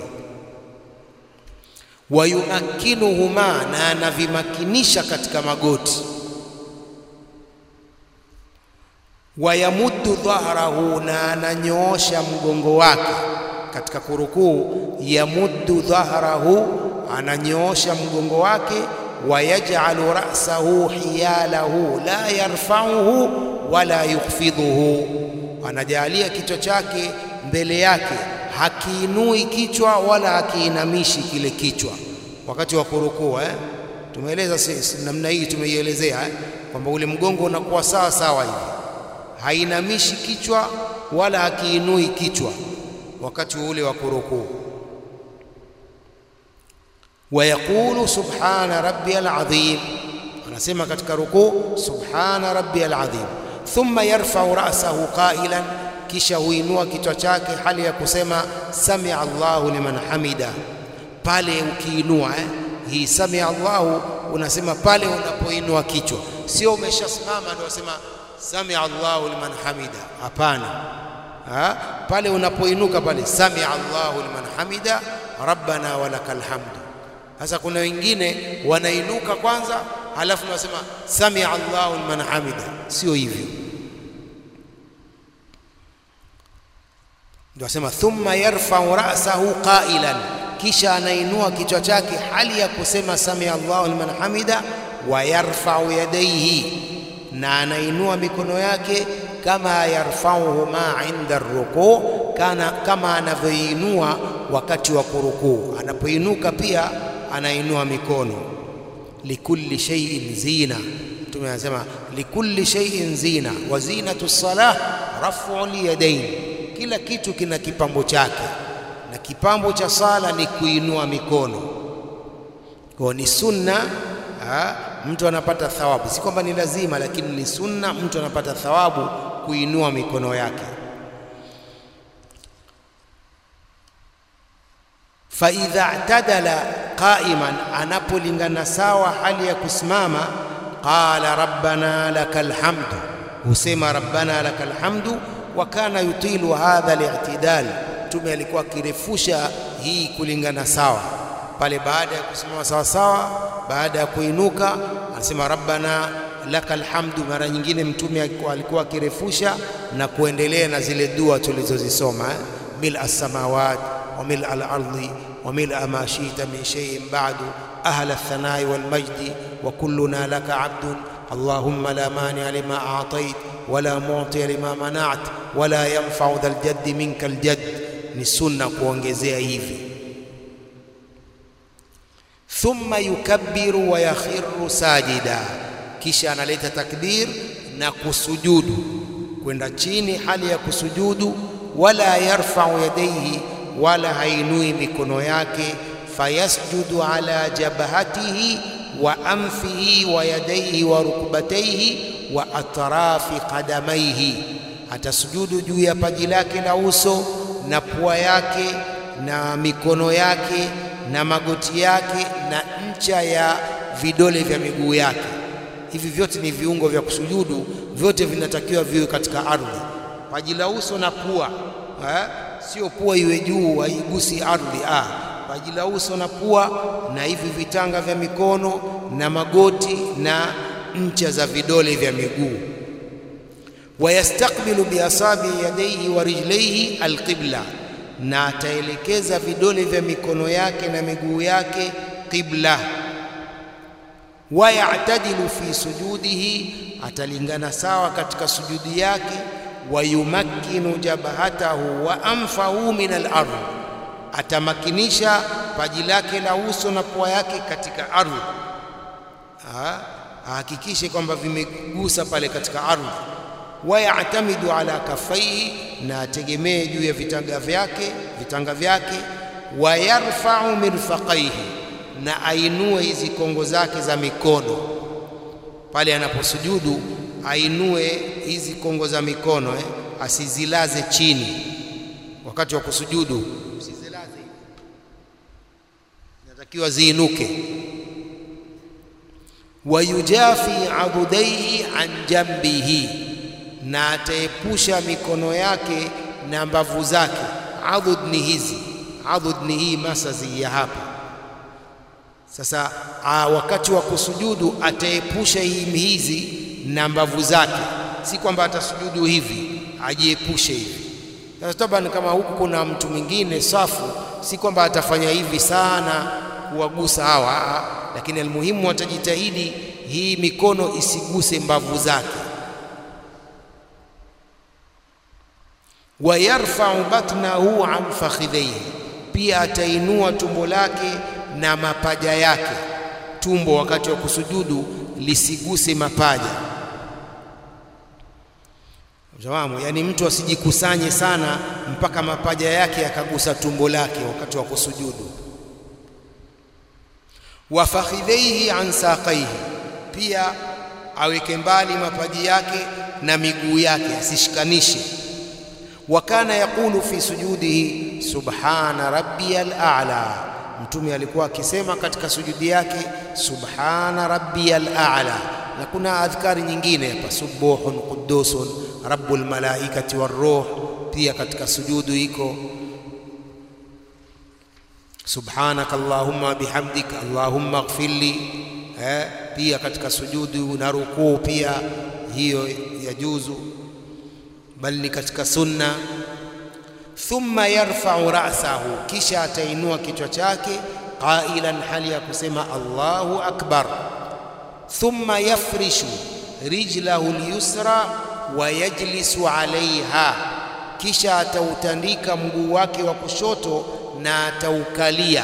Wayumakinuhuma, na anavimakinisha katika magoti. Wayamuddu dhahrahu, na ananyoosha mgongo wake katika kurukuu. Yamuddu dhahrahu, ananyoosha mgongo wake. Wayaj'alu ra'sahu hiyalahu la yarfa'uhu wala yukhfidhuhu, anajalia kichwa chake mbele yake, hakiinui kichwa wala hakiinamishi kile kichwa wakati wa kurukuu eh? Tumeeleza namna hii, tumeielezea eh? kwamba ule mgongo unakuwa sawa sawa hivi, hainamishi kichwa wala hakiinui kichwa wakati ule wa kurukuu. Wayaqulu subhana rabbiyal azim, anasema katika rukuu subhana rabbiyal azim. Thumma yarfa'u ra'sahu qailan, kisha huinua kichwa chake hali ya kusema samia Allahu liman hamida. Pale ukiinua eh, hii samia Allahu unasema pale unapoinua kichwa, sio umeshasimama ndio unasema samia Allahu liman hamida. Hapana, ha? pale unapoinuka pale samia Allahu liman hamida rabbana walakal hamdu. Sasa kuna wengine wanainuka kwanza, halafu wanasema samia Allahu liman hamida. Sio hivyo, ndio asema thumma yarfa'u ra'sahu qailan, kisha anainua kichwa chake hali ya kusema samia Allahu liman hamida. Wa yarfa'u yadayhi, na anainua mikono yake kama yarfauhuma inda rukuu, kana kama anavyoinua wakati wa kurukuu. Anapoinuka pia anainua mikono. Likulli shay'in zina, Mtume anasema likulli shay'in zina wa zinatu salah rafu lyadain, kila kitu kina kipambo chake, na kipambo cha sala ni kuinua mikono. Kwa ni sunna ha, mtu anapata thawabu, si kwamba ni lazima, lakini ni sunna, mtu anapata thawabu kuinua mikono yake. fa idha i'tadala qa'iman, anapolingana sawa hali ya kusimama, qala rabbana lakal hamdu, husema rabbana lakal hamdu. Wa kana yutilu hadha al-i'tidal, Mtume alikuwa akirefusha hii kulingana sawa pale baada ya kusimama sawa sawa, baada ya kuinuka anasema rabbana lakal hamdu. Mara nyingine Mtume alikuwa akirefusha na kuendelea na zile dua tulizozisoma eh? mil as-samawat wa mil al-ardi wa mil ma shi'ta min shay'in ba'du ahla ath-thanai wal majdi wa kulluna laka abdun allahumma la mani'a lima a'tait wa la mu'tiya lima mana'at wa la yanfa'u dhal jaddi minkal jadd. Ni sunna kuongezea hivi thumma yukabbiru wa yakhiru sajida, kisha analeta takbir na kusujudu kwenda chini hali ya kusujudu. Wala yarfa'u yadayhi, wala hainui mikono yake. Fayasjudu ala jabhatihi wa anfihi wa yadayhi wa rukbatayhi wa atrafi qadamaihi, atasujudu juu ya paji lake la uso na pua yake na mikono yake na magoti yake na ncha ya vidole vya miguu yake. Hivi vyote ni viungo vya kusujudu, vyote vinatakiwa viwe katika ardhi. Paji la uso na pua eh, sio pua iwe juu haigusi ardhi ah. Paji la uso na pua na hivi vitanga vya mikono na magoti na ncha za vidole vya miguu. Wayastakbilu biasabi yadaihi wa rijlaihi alqibla, na ataelekeza vidole vya mikono yake na miguu yake qibla. Wayatadilu fi sujudihi, atalingana sawa katika sujudi yake. Wayumakkinu jabhatahu wa anfahu min al-ardh, atamakinisha paji lake la uso na pua yake katika ardhi, ahakikishe kwamba vimegusa pale katika ardhi. Wayatamidu ala kafaihi, na ategemee juu ya vitanga vyake vitanga vyake. Wayarfau mirfaqaihi, na ainue hizi kongo zake za mikono pale anaposujudu ainue hizi kongo za mikono eh, asizilaze chini wakati wa kusujudu, usizilaze, inatakiwa ziinuke. Wayujafi abudaihi an jambihi, na ataepusha mikono yake na mbavu zake. Adud ni hizi, adud ni hii masazi ya hapa sasa. A, wakati wa kusujudu ataepusha hizi na mbavu zake, si kwamba atasujudu hivi ajiepushe hivi. Sasa taban, kama huku kuna mtu mwingine safu, si kwamba atafanya hivi sana kuwagusa hawa, lakini almuhimu atajitahidi hii mikono isiguse mbavu zake. Wayarfau batnahu an fakhidhaihi, pia atainua tumbo lake na mapaja yake. Tumbo wakati wa kusujudu lisiguse mapaja Jawamu, yani mtu asijikusanye sana mpaka mapaja yake yakagusa tumbo lake wakati wa kusujudu. Wa fakhidhaihi an saqaihi, pia aweke mbali mapaji yake na miguu yake asishikanishe. Wa kana yaqulu fi sujudihi subhana rabbiyal a'la, Mtume alikuwa akisema katika sujudi yake subhana rabbiyal a'la, na kuna adhkari nyingine hapa subuhun qudusun rabbul malaikati waruh, pia katika sujudu iko subhanaka allahumma bihamdik allahumma ighfirli. Eh, pia katika sujudu na rukuu pia hiyo yajuzu, bali ni katika sunna. Thumma yarfa'u ra'sahu, kisha atainua kichwa chake qailan, hali ya kusema Allahu akbar. Thumma yafrishu rijlahu al-yusra wa yajlisu alaiha, kisha atautandika mguu wake wa kushoto na ataukalia.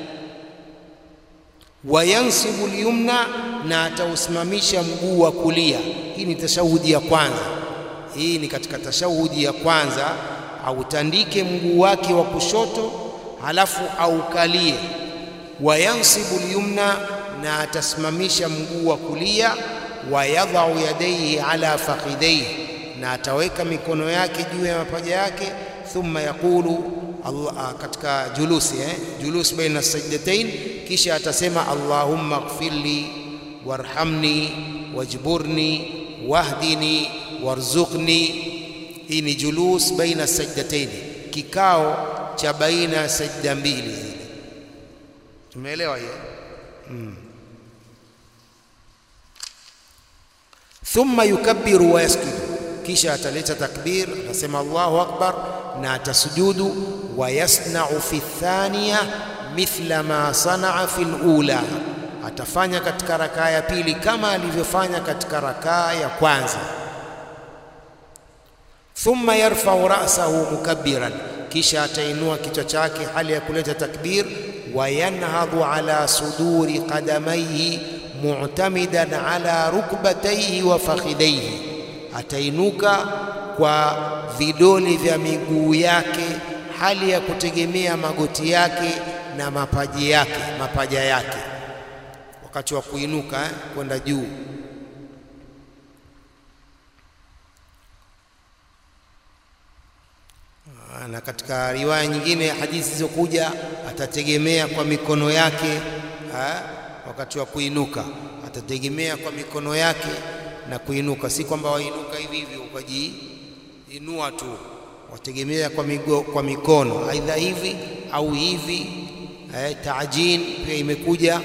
Wa yansibu lyumna, na atausimamisha mguu wa kulia. Hii ni tashahudi ya kwanza. Hii ni katika tashahudi ya kwanza, autandike mguu wake wa kushoto halafu aukalie. Wa yansibu lyumna, na atasimamisha mguu wa kulia wa yadhau yadaihi ala fakhidaihi, na ataweka mikono yake juu ya mapaja yake. Thumma yaqulu Allah, katika julusi eh, julus baina sajdatain, kisha atasema Allahumma ighfirli warhamni wajburni wahdini warzuqni. Hii ni julus baina sajdatain, kikao cha baina ya sajda mbili zile. Tumeelewa hiyo hmm. Thumma yukabbiru wa yasjudu, kisha ataleta takbir, atasema Allahu akbar na atasujudu. Wa yasna'u fi thaniya mithla ma sanaa fi lula, atafanya katika rakaa ya pili kama alivyofanya katika rakaa ya kwanza. Thumma yarfa'u ra'sahu mukabbiran, kisha atainua kichwa chake hali ya kuleta takbir. Wa yanhadhu ala suduri qadamaihi mu'tamidan ala rukbataihi wa fakhidaihi, atainuka kwa vidole vya miguu yake hali ya kutegemea magoti yake na mapaji yake mapaja yake, wakati wa kuinuka eh, kwenda juu. Na katika riwaya nyingine hadithi zilizokuja atategemea kwa mikono yake ha? wakati wa kuinuka atategemea kwa mikono yake na kuinuka, si kwamba wainuka hivi hivi ukajiinua tu, wategemea kwa, migo, kwa mikono aidha hivi au hivi. Eh, taajin pia imekuja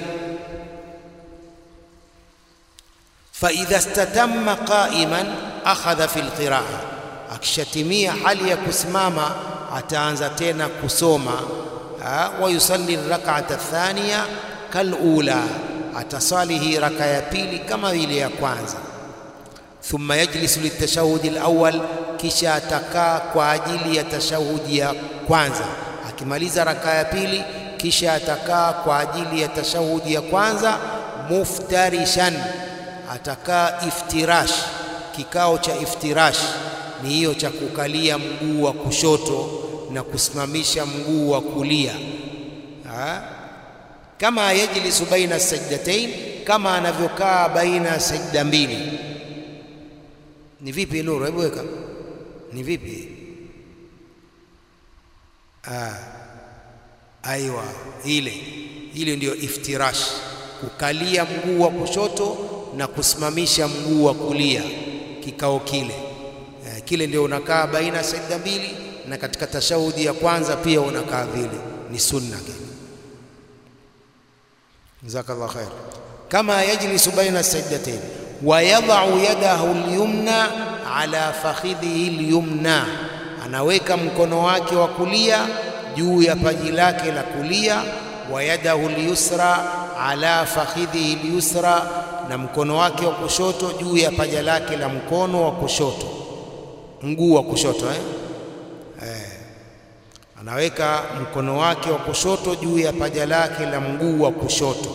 faidha statamma qa'iman akhadha fi lqiraa, akishatimia hali ya kusimama ataanza tena kusoma. Wa yusalli rak'ata thaniya kalula, atasali hii raka ya pili kama ile ya kwanza. Thumma yajlisu litashahudi alawwal, kisha atakaa kwa ajili ya tashahudi ya kwanza. Akimaliza raka ya pili, kisha atakaa kwa ajili ya tashahudi ya kwanza. Muftarishan, atakaa iftirash. Kikao cha iftirash ni hiyo cha kukalia mguu wa kushoto na kusimamisha mguu wa kulia ha? Kama yajlisu baina sajdatain, kama anavyokaa baina ya sajda mbili. Ni vipi Nuru? Hebu weka, ni vipi? Ah, aiwa, ile ile ndiyo iftirash, kukalia mguu wa kushoto na kusimamisha mguu wa kulia, kikao kile eh, kile ndio unakaa baina ya sajda mbili, na katika tashahudi ya kwanza pia unakaa vile, ni sunna kile. Jazakallah khair. Kama yajlisu baina sajdatain wa yadau yadahu alyumna ala fakhidhihi alyumna, anaweka mkono wake wa kulia juu ya paji lake la kulia. Wa yadahu alyusra ala fakhidhihi alyusra, na mkono wake wa kushoto juu ya paja lake la mkono wa kushoto, mguu wa kushoto eh? Eh, anaweka mkono wake wa kushoto juu ya paja lake la mguu wa kushoto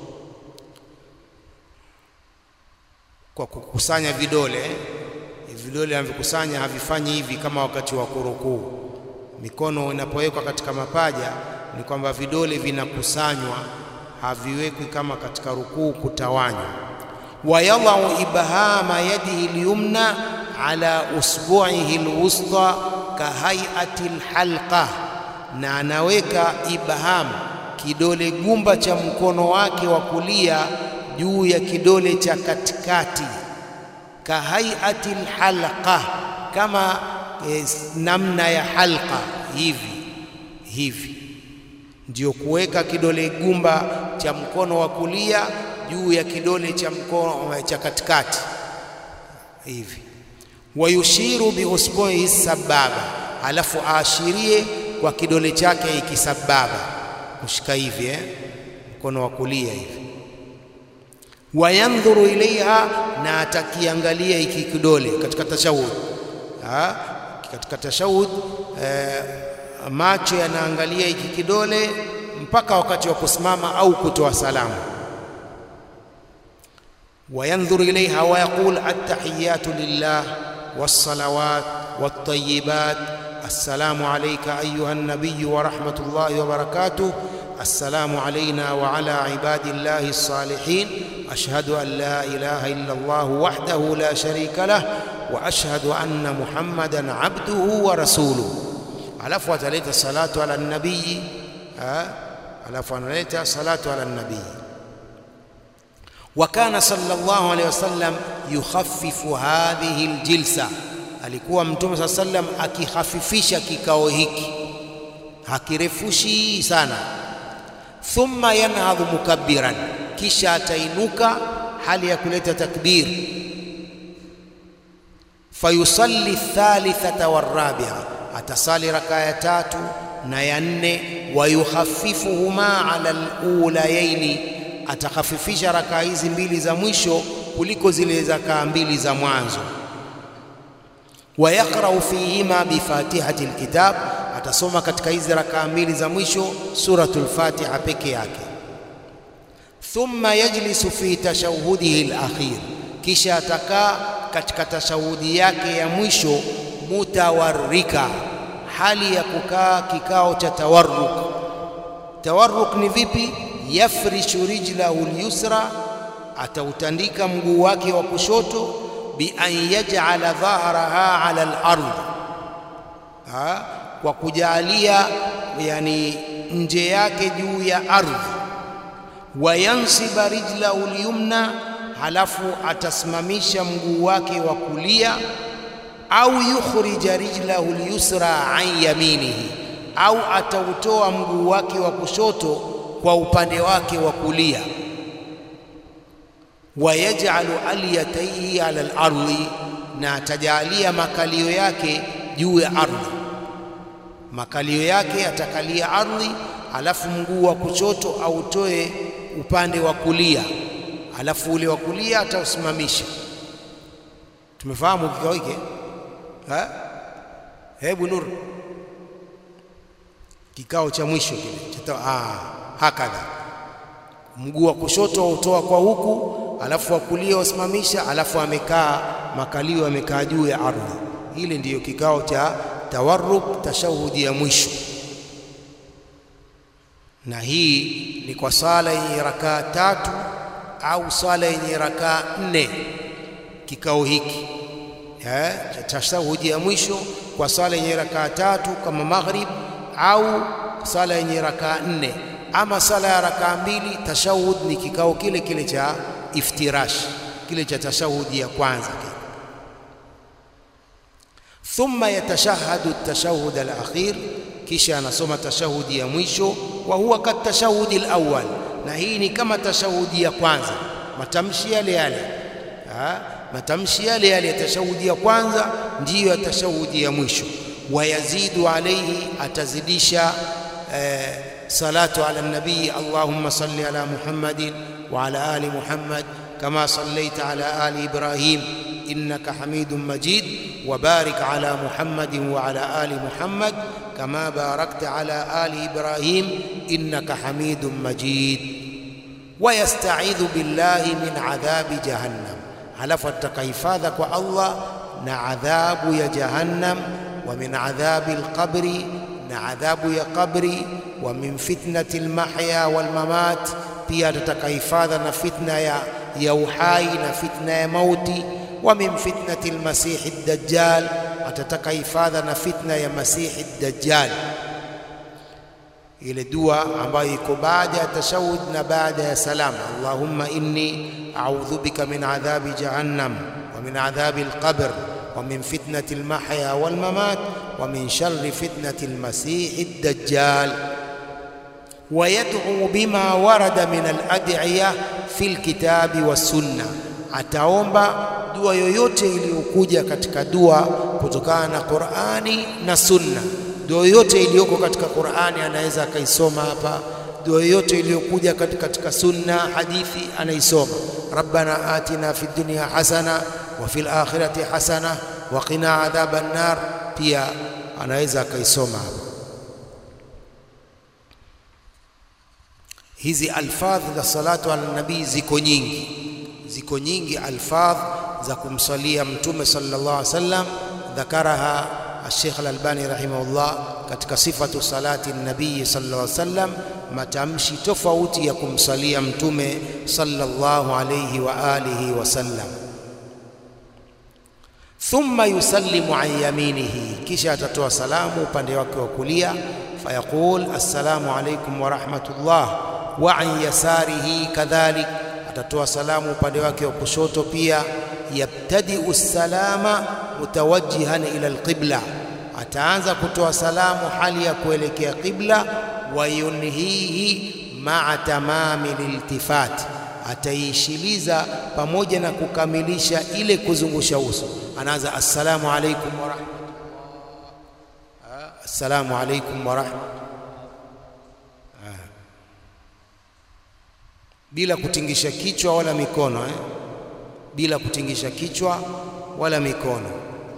kwa kukusanya vidole eh? Vidole anavikusanya havifanyi hivi kama wakati wa kurukuu. Mikono inapowekwa katika mapaja ni kwamba vidole vinakusanywa, haviwekwi kama katika rukuu kutawanywa. wa yadau ibhama yadihi lyumna ala usbu'ihi alwusta kahaiati lhalqa, na anaweka ibham kidole gumba cha mkono wake wa kulia juu ya kidole cha katikati. Kahaiati lhalqa, kama eh, namna ya halqa hivi hivi, ndio kuweka kidole gumba cha mkono wa kulia juu ya kidole cha mkono cha katikati hivi wayushiru biusbuihi sababa, alafu aashirie kwa kidole chake ikisababa, kushika hivi eh, mkono wa kulia hivi. Wayandhuru ilaiha, na atakiangalia iki kidole katika tashahud. Katika tashahud eh, macho yanaangalia iki kidole mpaka wakati wa kusimama au kutoa salamu. Wayandhuru ilaiha wa yaqul attahiyatu lillah والصلوات والطيبات السلام عليك أيها النبي ورحمة الله وبركاته السلام علينا وعلى عباد الله الصالحين أشهد أن لا إله إلا الله وحده لا شريك له وأشهد أن محمدا عبده ورسوله alafu ataleta salatu ala nabii alafu analeta salatu ala nabii wa kana sallallahu alaihi wasallam yukhaffifu hadhihi aljilsa, alikuwa Mtume saa sallam akihafifisha kikao hiki, hakirefushi sana. Thumma yanhadhu mukabbiran, kisha atainuka hali ya kuleta takbir. Fayusalli thalithata warabia, atasali raka ya tatu na ya nne. Wayukhaffifuhuma ala alulayaini atakhafifisha rakaa hizi mbili za mwisho kuliko zile rakaa mbili za mwanzo. Wa yaqra'u fihima bifatihati alkitab, atasoma katika hizi rakaa mbili za mwisho suratul Fatiha peke yake. Thumma yajlisu fi tashahudihi alakhir, kisha atakaa katika tashahudi yake ya mwisho mutawarrika, hali ya kukaa kikao cha tawarruk. Tawarruk ni vipi? yafrishu rijlahu lyusra, atautandika mguu wake wa kushoto. Bi an yaj'ala dhahraha ala al-ardh, kwa kujalia yani nje yake juu ya ardhi. wayansiba rijlahu lyumna, halafu atasimamisha mguu wake wa kulia, au yukhrija rijlahu lyusra an yaminihi, au atautoa mguu wake wa kushoto kwa upande wake wa kulia. Wayaj'alu alyataihi ala al-ardi, na atajalia makalio yake juu ya ardhi. Makalio yake atakalia ardhi, alafu mguu wa kushoto autoe upande wa kulia, alafu ule wa kulia atausimamisha. Tumefahamu kikao hiki? Hebu Nur, kikao cha mwisho kile ah, hakadha mguu wa kushoto autoa kwa huku, alafu wa kulia usimamisha, alafu amekaa makalio amekaa juu ya ardhi. Hili ndiyo kikao cha tawarruk, tashahudi ya mwisho, na hii ni kwa sala yenye rakaa tatu au sala yenye rakaa nne. Kikao hiki eh, cha tashahudi ya mwisho kwa sala yenye rakaa tatu kama maghrib au sala yenye rakaa nne ama sala ya rakaa mbili, tashahud ni kikao kile kile cha iftirash, kile cha tashahudi ya kwanza kile. Thumma yatashahadu tashahud alakhir, kisha anasoma tashahudi ya mwisho. Wa huwa kat tashahudi alawwal, na hii ni kama tashahudi ya kwanza, matamshi yale yale, matamshi yale yale ya tashahudi ya kwanza ndiyo ya tashahudi ya mwisho. Wayazidu alaihi, atazidisha eh, salatu ala nabii allahumma salli ala muhammadin wa ala ali muhammad kama sallaita ala ali ibrahim innaka hamidun majid wa barik ala muhammadin wa ala ali muhammad kama barakta ala ali ibrahim innaka hamidun majid wa yastaidhu billahi min adhabi jahannam, halafu atakahifadha kwa Allah na adhabu ya jahannam wa min adhabi alqabri na adhabu ya qabri wa min fitnati almahya walmamat, pia atataka hifadha na fitna ya, ya uhai na fitna ya mauti. Wa min fitnati almasihi dajjal, atataka hifadha na fitna ya masihi dajjal. Ile dua ambayo iko baada ya tashahud na baada ya salam, allahumma inni a'udhu bika min adhabi jahannam wa min adhabi alqabr wa min fitnati almahya walmamat wa min sharri fitnati almasihi dajjal wayad'u bima warada min alad'iya fi lkitabi wassunna, ataomba dua yoyote iliyokuja katika dua kutokana na Qur'ani na Sunna. Dua yoyote iliyoko katika Qur'ani anaweza akaisoma hapa, dua yoyote iliyokuja katika Sunna, hadithi anaisoma. Rabbana atina fid dunya hasana wa fil akhirati hasana wa qina adhaban nar, pia anaweza akaisoma hapa. Hizi alfadh za salatu ala nabii ziko nyingi, ziko nyingi alfadh za kumsalia Mtume sallallahu alaihi wasallam. Dhakaraha Sheikh Al-Albani rahimahullah katika sifatu salati nabii sallallahu alaihi wasallam, matamshi tofauti ya kumsalia Mtume sallallahu alaihi wa alihi wasallam. Thumma yusallimu an yaminihi, kisha atatoa salamu upande wake wa kulia. Fayaqul assalamu alaikum wa rahmatullah wa an yasarihi kadhalik, atatoa salamu upande wake wa kushoto pia. Yabtadiu salama mutawajjihan ila alqibla, ataanza kutoa salamu hali ya kuelekea qibla. Wa yunhihi maa tamami liltifati, ataishiliza pamoja na kukamilisha ile kuzungusha uso. Anaanza assalamu alaikum wa rahmatullah, assalamu alaikum wa rahmatullah bila kutingisha kichwa wala mikono eh? bila kutingisha kichwa wala mikono.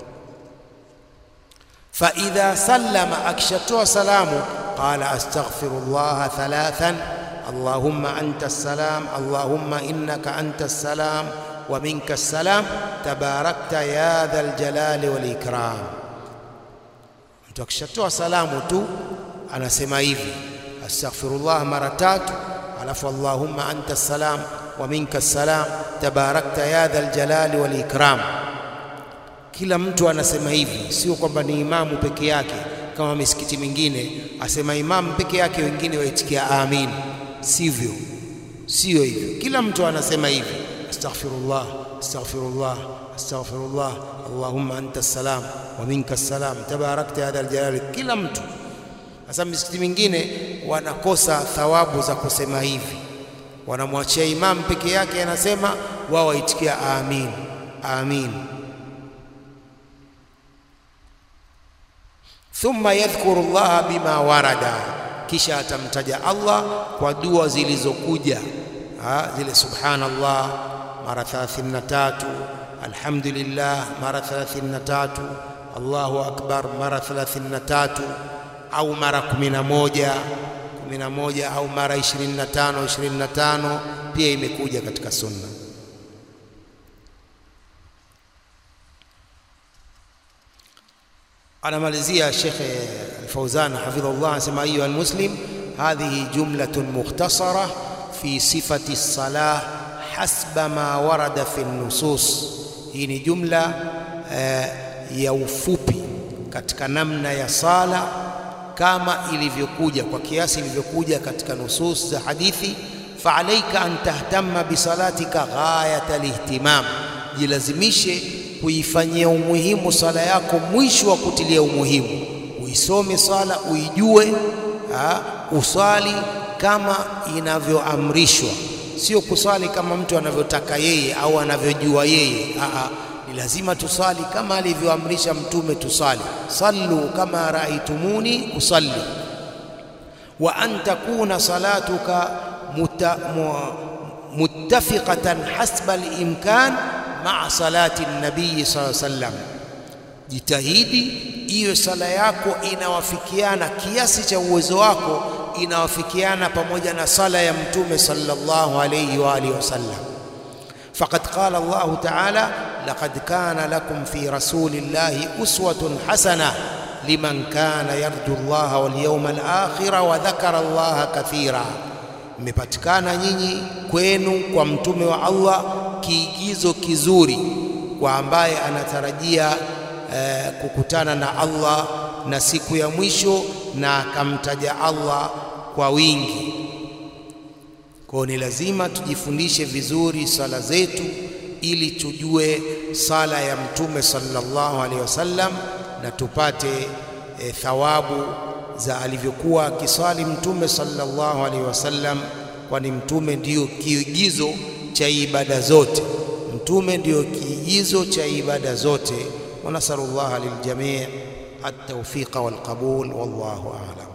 Fa idha sallama, akishatoa salamu, qala astaghfirullah thalathan allahumma anta assalam allahumma innaka anta assalam wa minka assalam tabarakta ya dhal jalali wal ikram. Mtu akishatoa salamu tu anasema hivi astaghfirullah mara tatu alafu allahumma anta salam wa minka salam tabarakta ya dhal jalali wal ikram. Kila mtu anasema hivi, sio kwamba ni imamu peke yake kama misikiti mingine asema imamu peke yake, wengine waitikia amin. Sivyo, Sio hivyo, kila mtu anasema hivi, astaghfirullah astaghfirullah astaghfirullah allahumma anta salam wa minka salam tabarakta hadha aljalali. Kila mtu sasa, misikiti mingine wanakosa thawabu za kusema hivi, wanamwachia imam peke yake anasema, wao waitikia amin amin. Thumma yadhkuru llaha bima warada, kisha atamtaja Allah kwa dua zilizokuja zile, subhanallah mara 33, alhamdulillah mara 33, Allahu akbar mara 33 au mara 11 11 au mara 25 25, pia imekuja katika sunna. Anamalizia Sheikh Al-Fauzan hafidhahullah, anasema ayuha almuslim hadhihi jumlatun mukhtasara fi sifati salah hasba ma warada fi nusus. Hii ni jumla eh, ya ufupi katika namna ya sala kama ilivyokuja kwa kiasi ilivyokuja katika nusus za hadithi. Fa alaika an tahtamma bisalatika ghayata lihtimam, jilazimishe kuifanyia umuhimu sala yako mwisho wa kutilia umuhimu. Uisome sala uijue, ha, uswali kama inavyoamrishwa, sio kuswali kama mtu anavyotaka yeye au anavyojua yeye. Aa, ni lazima tusali kama alivyoamrisha Mtume tusali, sallu kama raaitumuni usalli, wa an takuna salatuka muta, mu, muttafiqatan hasba al-imkan maa salati nabii sallallahu alaihi wasallam, jitahidi iwe sala yako inawafikiana kiasi cha uwezo wako, inawafikiana pamoja na sala ya mtume sallallahu alayhi wa alihi wasallam. Faqad qala Allahu ta'ala, laqad kana lakum fi rasulillahi uswatun hasana liman kana yarju Allaha wal yawmal akhir wa dhakara Allaha kathira, mmepatikana nyinyi kwenu kwa mtume wa Allah kiigizo kizuri kwa ambaye anatarajia eh, kukutana na Allah na siku ya mwisho na akamtaja Allah kwa wingi. Kwa ni lazima tujifundishe vizuri sala zetu ili tujue sala ya mtume sallallahu alaihi wasallam na tupate eh, thawabu za alivyokuwa akiswali mtume sallallahu alaihi wasallam, kwani mtume ndiyo kiigizo cha ibada zote. Mtume ndiyo kiigizo cha ibada zote. wa nasalu llaha liljamii at-tawfiqa wal qabul wallahu a'lam.